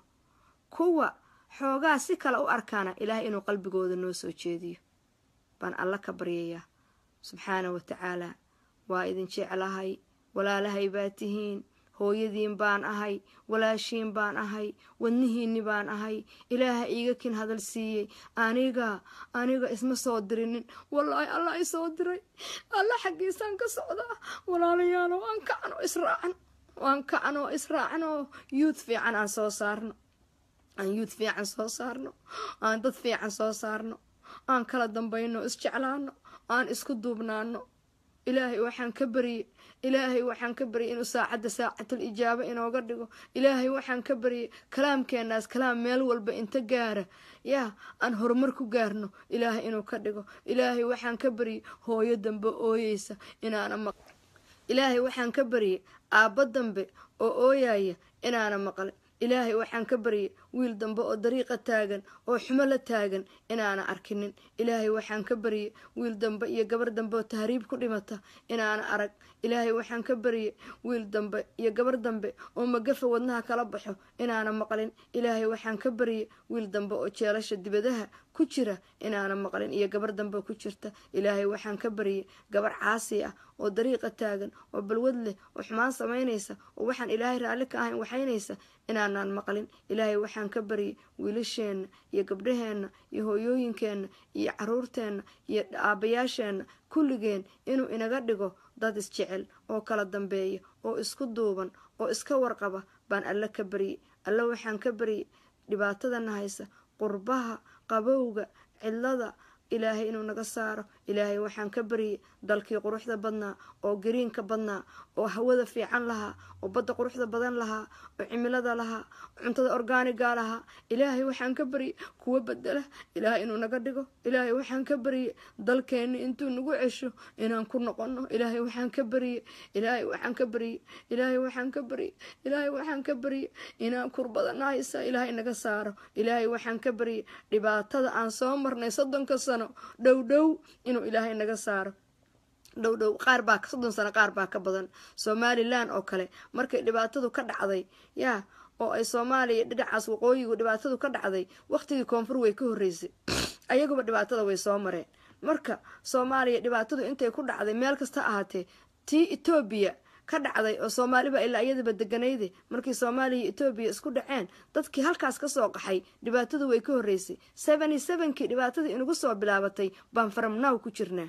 kuwa xoogaa si kale u arkaana ilaahay inuu qalbigooda noo soo jeediyo baan alla ka baryayaa subxaana wa tacaalaa waa idin jeclahay walaalahay baa tihiin hooyadiin baan ahay walaashiin baan ahay wadnihiinni baan ahay ilaaha iiga kin hadal siiyey aniga aniga isma soo dirinin wallaahi allah i soo diray alla xaggiisaan ka socdaa walaalayaalo aan kacno israacan waan kacno israacno yuuth fiican aan soo saarno aan yuuth fiican soo saarno aan dad fiican soo saarno aan kala dambayno isjeclaano aan isku duubnaano ilaahay waxaan ka baryey ilaahay waxaan ka baryay inuu saacadda saacatul ijaabo inooga dhigo ilaahay waxaan ka baryay kalaamkeenaas kalaam meel walba inta gaara yaa aan horumar ku gaarno ilaahay inuu ka dhigo ilaahay waxaan ka baryay hooyo dambe ooyeysa inaana maq ilaahay waxaan ka baryay aabbo dambe oo ooyaya inaana maqlin ilaahay waxaan ka baryay wiil dambe oo dariiqa taagan oo xumo la taagan inaana arkinin ilaahay waxaan ka baryay wiil dambe iyo gabar dambe oo tahriib ku dhimata inaana arag ilaahay waxaan ka baryay wiil dambe iyo gabar dambe oo magafa wadnaha kala baxo inaana maqlin ilaahay waxaan ka baryay wiil dambe oo jeelasha dibadaha ku jira inaana maqlin iyo gabar dambe ku jirta ilaahay waxaan ka baryay gabar caasi ah oo dariiqa taagan oo balwad leh oo xumaan samaynaysa oo waxaan ilaahay raalli ka ahayn waxaynaysa inaanaan maqlin ilaahay waxaan ka baryay wiilasheenna iyo gabdhaheenna iyo hooyooyinkeenna iyo caruurteenna iyo aabbayaasheenna kulligeen inuu inaga dhigo dad isjecel oo kala dambeeya oo isku duuban oo iska warqaba baan alle ka baryay alle waxaan ka baryay dhibaatadana haysa qurbaha qabowga cidlada ilaahay inuu naga saaro ilaahay waxaan ka baryay dalkii quruxda badnaa oo gariinka badnaa oo hawada fiican lahaa oo badda quruxda badan lahaa oo cimilada lahaa oo cuntada orgaaniga lahaa ilaahay waxaan ka baryay kuwa bedela ilaahay inuu naga dhigo ilaahay waxaan ka baryay dalkeenni intuu nagu cesho inaan ku noqono ilaahay waxaan ka baryay ilaahay waxaan ka baryay ilaahay waxaan ka baryay ilaahay waxaan ka baryay inaan kurbadana haysa ilaahay naga saaro ilaahay waxaan ka baryay dhibaatada aan soo marnay soddonka sano dhow dhow inuu ilaahay naga saaro dhow dhow qaar baa soddon sano qaar baa ka badan somalilan oo kale markay dhibaatadu ka dhacday yaa oo ay soomaaliya dhinacaas waqooyigu dhibaatadu ka dhacday waqtigii koonfur way ka horreysay ayaguba dhibaatada way soo mareen marka soomaaliya dhibaatadu intay ku dhacday meel kasta ahaatee tii etoobiya ka dhacday oo soomaaliba ilaa iyadaba deganayde markii soomaaliya etoobiya isku dhaceen dadkii halkaas kasoo qaxay dhibaatadu way ka horreysay seventy sevenkii dhibaatadii inagu soo bilaabatay baan faramnaaw ku jirnaa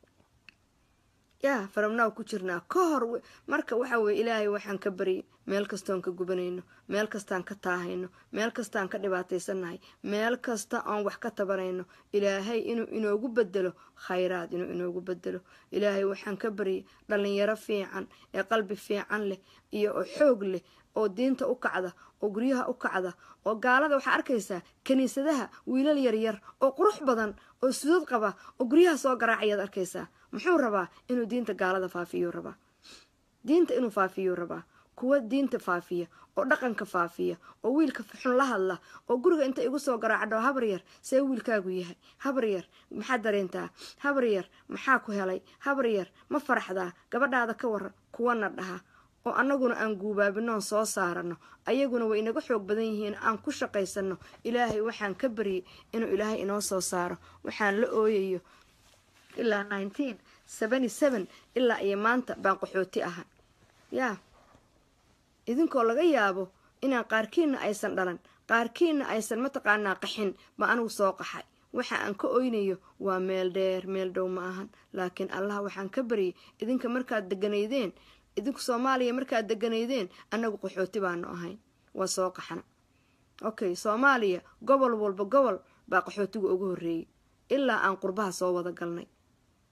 yaa faramnaaw ku jirnaa ka hor marka waxa weye ilaahay waxaan ka baryay meel kastoon ka gubanayno meel kastaan ka taahayno meel kastaan ka dhibaataysannahay meel kasta oon wax ka tabanayno ilaahay inuu inoogu bedelo khayraad inuu inoogu bedelo ilaahay waxaan ka baryay dhalinyaro fiican ee qalbi fiican leh iyo oo xoog leh oo diinta u kacda oo guryaha u kacda oo gaalada waxaa arkaysaa kiniisadaha wiilal yaryar oo qurux badan oo sudad qaba oo guryaha soo garaacayaad arkaysaa muxuu rabaa inuu diinta gaalada faafiyo rabaa diinta inuu faafiyo rabaa kuwa diinta faafiya oo dhaqanka faafiya oo wiilka xun la hadla oo guriga inta igu soo garaacdho habar yar see wiilkaagu yahay habar yar maxaad dareentaa habar yar maxaa ku helay habar yar ma faraxdaa gabadhaada ka waran kuwana dhaha oo annaguna aan guubaabinoon soo saarano ayaguna way inaga xoog badan yihiin aan ku shaqaysano ilaahay waxaan ka baryay inuu ilaahay inoo soo saaro waxaan la ooyayo ilaa nineteen seventy seven ilaa iyo maanta baan qaxooti ahay yaa idinkoo laga yaabo inaan qaarkiina aysan dhalan qaarkiina aysan mataqaanaa qaxin ba anigu soo qaxay waxa aan ka oynayo waa meel dheer meel dhow ma ahan laakiin allah waxaan ka baryay idinka markaad deganaydeen idinku soomaaliya markaad deganaydeen annagu qaxooti baanu ahayn waa soo qaxana okay soomaaliya gobol walba gobol baa qaxootiga ugu horreeyey ilaa aan qurbaha soo wada galnay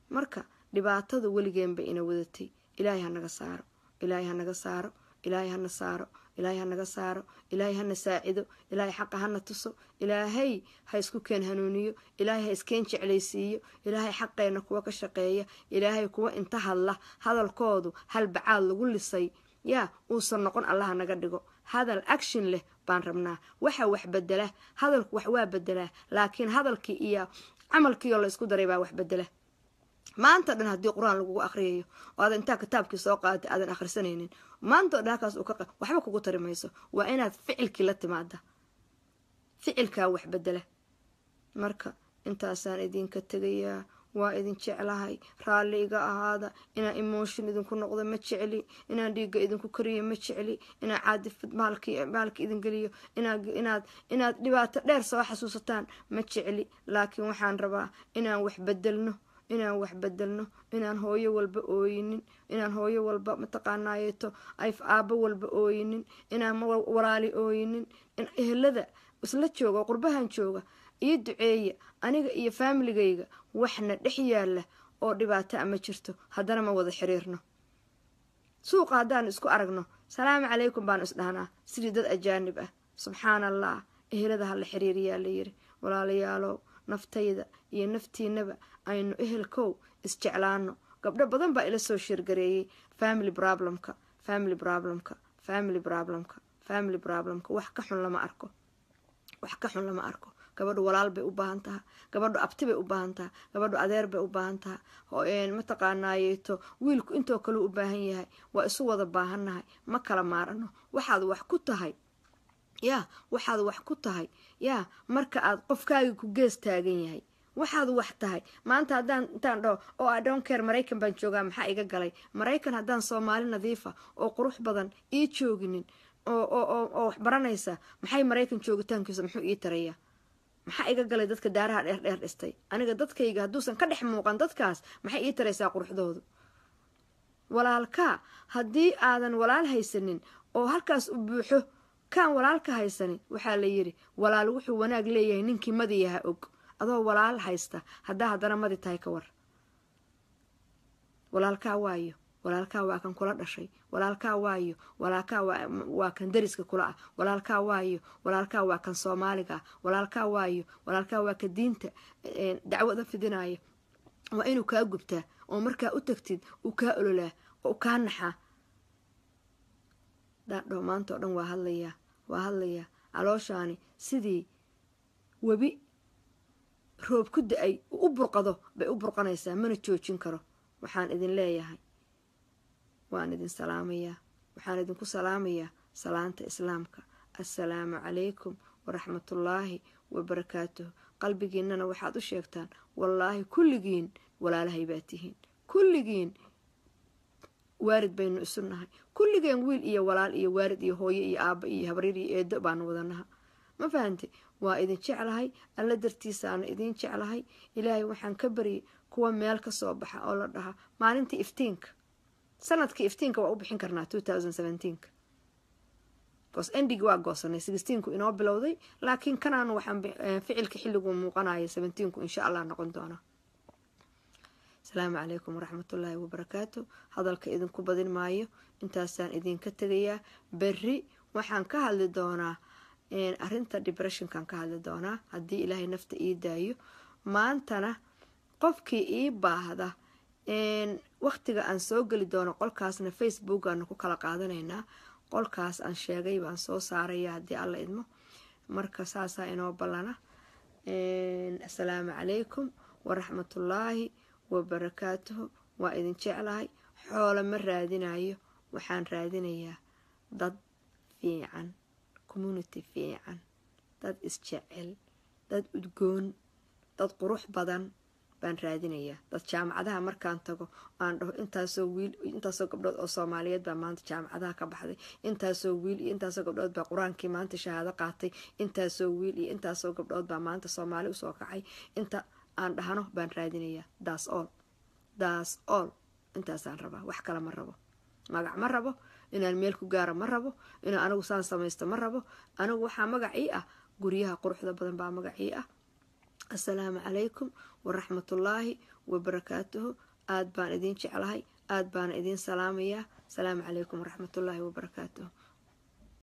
marka dhibaatadu weligeenba ina wadatay ilaahay hanaga saaro ilaahay hanaga saaro ilaahay hana saaro ilaahay hanaga saaro ilaahay hana saacido ilaahay xaqa hana tuso ilaahay ha isku keen hanuuniyo ilaahay ha iskeen jeclaysiiyo ilaahay xaqeenna kuwa ka shaqeeya ilaahay kuwa inta hadla hadalkoodu halbacaad lagu lisay yaa uusan noqon allaha naga dhigo hadal action leh baan rabnaa waxa wax bedela hadalku wax waa bedelaa laakiin hadalkii iyo camalkiioo la isku daray baa wax bedela maanta dhan haddii qur-aan lagugu akhriyayo oo aadan intaa kitaabkii soo qaadatay aadan akhrisanaynin maanta o dhan halkaas uu ka waxba kugu tari mayso waa inaad ficilkii la timaada ficilkaa wax bedela marka intaasaan idinka tegayaa waa idin jeclahay raalli iga ahaada inaan emotion idinku noqdo ma jecli inaan dhiigga idinku kariyo ma jecli inaan caadifad maalka idin geliyo inaad inaad dhibaato dheer soo xasuusataan ma jecli laakiin waxaan rabaa inaan wax bedelno inaan wax bedelno inaan hooyo walba ooyinin inaan hooyo walba mataqaanaayeeto ayf aabo walba ooyinin inaan walaali ooyinin in ehelada isla jooga oo qurbahan jooga iyo duceeya aniga iyo faamiligayga waxna dhex yaalla oo dhibaata a ma jirto haddana ma wada xiriirno suuqa haddaan isku aragno salaamu calaykum baanu isdhahnaa sidii dad ajaanib ah subxaana allah ehelada ha la xiriiriyaa layiri walaalayaalow naftayda iyo naftiinaba aynu ehelkow isjeclaano gabdho badan baa ila soo sheergareeyey family problemka family problemka family problemka family problemka wax ka xun lama arko wax ka xun lama arko gabadhu walaal bay u baahan taha gabadhu abti bay u baahan taha gabadhu adeer bay u baahan taha mataqaanaayeeto wiilku intoo kale u baahan yahay waa isu wada baahannahay ma kala maarano waxaad wax ku tahay yaa waxaad wax ku tahay yaa marka aad qofkaagii ku gees taagan yahay waxaad wax tahay maanta haddaan intaan dhaho oo adhonkeer maraykan baan joogaa maxaa iga galay maraykan haddaan soomaali nadiifa oo qurux badan ii jooginin oo wax baranaysa maxay maraykan joogitaankiisa muxuu ii tarayaa maxaa iga galay dadka daaraha dheer dheer dhistay aniga dadkayga hadduusan ka dhex muuqan dadkaas maxay ii taraysaa quruxdoodu walaalkaa haddii aadan walaal haysanin oo halkaas u buuxo kaan walaalka haysanin waxaa la yidhi walaal wuxuu wanaag leeyahay ninkii madiyaha og adoo walaal haysta haddaa haddana madi tahay ka war walaalkaa waayo walaalkaa waa kan kula dhashay walaalkaa waayo walaalkaa waa kan dariska kula ah walaalkaa waayo walaalkaa waa kan soomaaliga ah walaalkaa waayo walaalkaa waa ka diinta dacwada fidinaya waa inuu kaa gubtaa oo markaa u tagtid uu kaa ololaa oo u kaa naxaa daadho maanta oo dhan waa hadlayaa waa hadlayaa calooshaani sidii webi roob ku da-ay u burqado bay u burqanaysaa mana joojin karo waxaan idin leeyahay waan idin salaamayaa waxaan idinku salaamayaa salaanta islaamka assalaamu calaykum waraxmatullaahi wabarakaatuhu qalbigiinnana waxaad u sheegtaan wallaahi kulligiin walaalahay baa tihiin kulligiin waarid baynu isu nahay kulligeen wiil iyo walaal iyo waarid iyo hooyo iyo aabba iyo habriir iyo eedo baanu wadanaha ma fahante waa idin jeclahay alla dartiisaana idin jeclahay ilaahay waxaan ka baryay kuwa meel ka soo baxa oo la dhaha maalintii iftiinka sanadkii iftiinka waa u bixin karnaa bcause endigi waa goosanay sixteenku inoo bilowday laakiin kanaan waxaan ficilka xilligu muuqanaya seventeenku insha allah noqon doonaa asalaamu calaykum waraxmatullaahi wabarakaatu hadalka idinku badin maayo intaasaan idinka tegayaa berri waxaan ka hadli doonaa arinta depressionkan ka hadli doonaa haddii ilaahay nafta ii daayo maantana qofkii ii baahda waqtiga aan soo geli doono qolkaasna facebook aanu ku kala qaadanaynaa qolkaas aan sheegay baan soo saaraya haddii alla idmo marka saasaa inoo ballana assalaamu calaykum waraxmatullaahi wabarakaatuhu waa idin jeclahay xoolo ma raadinayo waxaan raadinayaa dad fiican community fiican dad isjecel dad udgoon dad qurux badan baan raadinayaa dad jaamacadaha markaan tago aan dhaho intaasoo wiil intaasoo gabdhood oo soomaaliyeed baa maanta jaamacadaha ka baxday intaasoo wiil iyo intaasoo gabdhood baa qur-aankii maanta shahaado qaatay intaasoo wiil iyo intaasoo gabdhood baa maanta soomaali usoo kacay inta aan dhahno baan raadinayaa daas ool daas ool intaasaan rabaa wax kale ma rabo magac ma rabo inaan meel ku gaaro ma rabo inaan anigu saan samaysto ma rabo anigu waxaa magacii ah guryaha quruxda badan baa magacii ah assalaamu calaykum waraxmatullaahi wabarakaatuhu aada baan idiin jeclahay aada baana idiin salaamayaa asalaamu calaykum waraxmatullaahi wabarakaatuhu